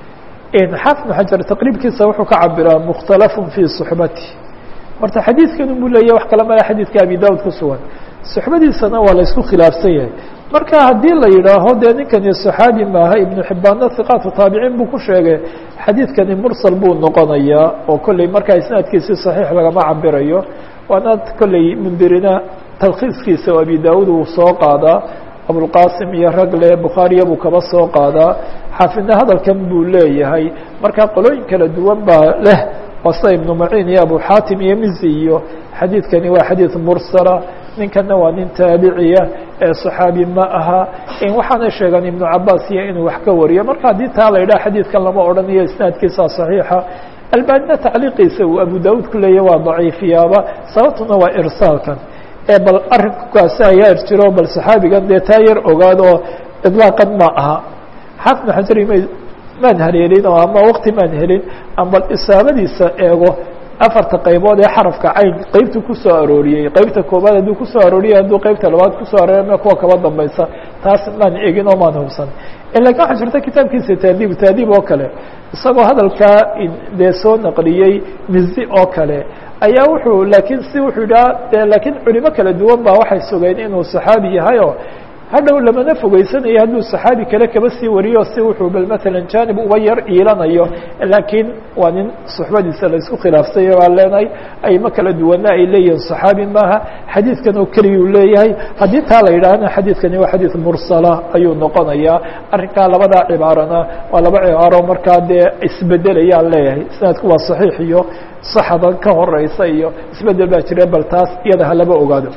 xaafid bn xajar taqriibkiisa wuxuu ka cabiraa mukhtalafun fii suxbati horta xadiidkan buu leeyahy wax kala mala xadiidka abi daud ku sugan suxbadiisana waa la isku khilaafsan yahay marka haddii la yidhaaho dee ninkani صaxaabi maaha ibnu xibaanna hiqaatu taabiciin buu ku sheegay xadiidkani mursal buu noqonayaa oo kolley markaa isnaadkiisi صaxiix lagama cabirayo waana kolley mundirina talkhiiskiisa oo abi daud uu soo qaadaa abulqasim iyo ragle bukhaariya buu kaba soo qaadaa xaafidna hadalkan buu leeyahay marka qolooyin kala duwan baa leh wasa ibnu maciin iyo abu xaatim iyo mizi iyo xadiidkani waa xadiid mursala ninkana waa nin taabiciya ee صaxaabi ma aha waxaana sheegan ibnu cabaas iyo inuu wax ka wariyo marka haddii taa la yidhaha xadiidkan lama odhanayo isnaadkiisa صaxiixa albanina tacliiqiisa uu abu daud ku leeyahy waa daciifiyaaba sababtuna waa irsaalkan bal arrinkaasi ayaa jiro bal صaxaabigan dee taa yar ogaad oo iطlaaqan ma aha xaafid xajari ma maan haleelin oo ama wakti maan helin ama bal isaabadiisa eego afarta qaybood ee xarafka cayn qeybtu kusoo arooriyey qeybta koobaad hadduu kusoo arooriyey hadduu qeybta labaad kusoo arooriya kuwa kaba dambaysa taas maan egin oo maan hubsan lakin waxaa jirta kitaabkiisa taadiib taadiib oo kale isagoo hadalkaa dee soo naqliyey mizi oo kale ayaa wuxuu lakiin si wuxuu yidhaha de laakiin culimo kala duwan ba waxay sugeen inuu saxaabi yahay oo hadhow lamana fogeysanayo hadduu saxaabi kale kaba sii wariyo si wuxuu bal matalan janib uba yar iilanayo laakiin waa nin suxbadiisa la isku khilaafsay baa leenahay ayma kala duwana ay leeyihiin saxaabi maaha xadiidkan oo keliyuu leeyahay haddii taa la yidhaahna xadiidkani waa xadiid mursala ayuu noqonayaa arrinkaa labadaa cibaarana waa laba cibaaro markaa dee isbedelayaan leeyahay sanadku waa saxiix iyo saxadan ka horeysa iyo isbedel baa jira bal taas iyada halaba ogaado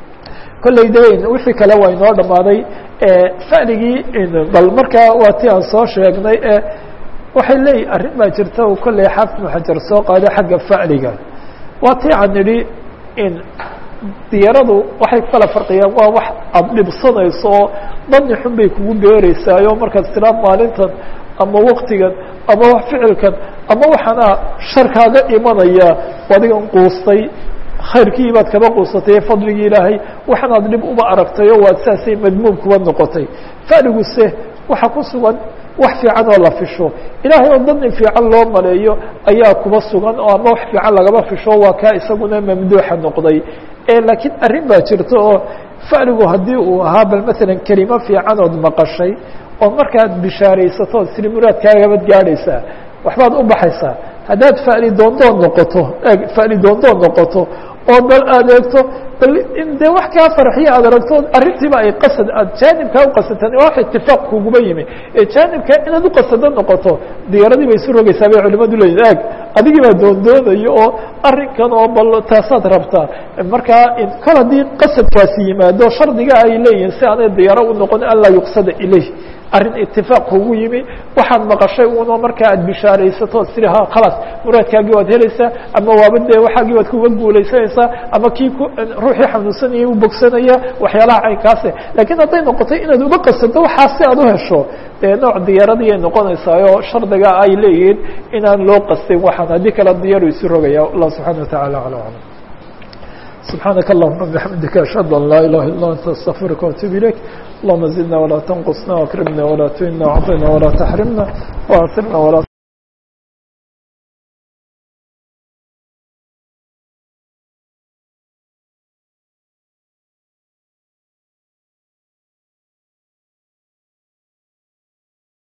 kolley de wixii kale waa inoo dhammaaday faligii bal markaa waa ti aan soo sheegnay e waxay leeyihin arrin baa jirta u kolley xaafid maxajar soo qaaday xagga fa'liga waa ti aan nidhi in diyaradu waxay kala farqiyaan waa wax aada dhibsanayso oo dani xun bay kugu beereysaayo markaad tiraa maalintan ama waktigan ama wax ficilkan ama waxaana sharkaaga imanaya adigan quustay khayrkii baad kaba quusatay fadligii ilaahay waxanaad dhib uma aragtay oo waad saasay madmuum kuba noqotay faliguse waxa ku sugan wax fiican oo la fisho ilaahay oo dani fiican loo maleeyo ayaa kuba sugan oo ama wax fiican lagaba fisho waa kaa isaguna mamduuxa noqday laakiin arrin baa jirta oo faligu haddii uu ahaa bal matalan kelimo fiican ood maqashay oo markaad bishaaraysato od siri muraadkaagabad gaadhaysaa waxbaad u baxaysaa haddaad fali doondoon noqoto fali doondoon noqoto oo bal aad eegto bal in dee wax kaa farxiya aad aragto arrintiiba ay qasad aad jaanibkaa uqasataan wax itifaaq kuguba yimi ee jaanibka inaad uqasado noqoto diyaaradii bay isu rogaysaa bay culimadu leeyihin ag adigii baa doondoonayo oo arrinkan oo bal taasaad rabtaa markaa kol haddii qasadkaasi yimaado shardiga ay leeyihin si aanay diyaaro u noqon an laa yuqsada ilayh arrin itifaaq kugu yimi waxaad maqashay uno markaa aad bishaaraysato siri ha khalaas muraadkaagii waad helaysaa ama waaba dee waxaagii waad kuga guulaysanaysaa ama kii ku ruuxii xanuunsanayay u bogsanaya waxyaalaha caynkaase laakiin hadday noqotay inaad uga qasato waxaa si aad u hesho dee nooc diyaaradiyay noqonaysaayo shardiga ay leeyihiin inaan loo qastin waxaan haddii kale diyaaru isu rogaya allah subxana wataعala alى alam سبحانك اللهم بحمدك أشهد أن لا إله إلا أنت أستغفرك وأتوب إليك اللهم زدنا ولا تنقصنا وأكرمنا ولا تهنا وعطنا ولا تحرمنا وأثرنا ولا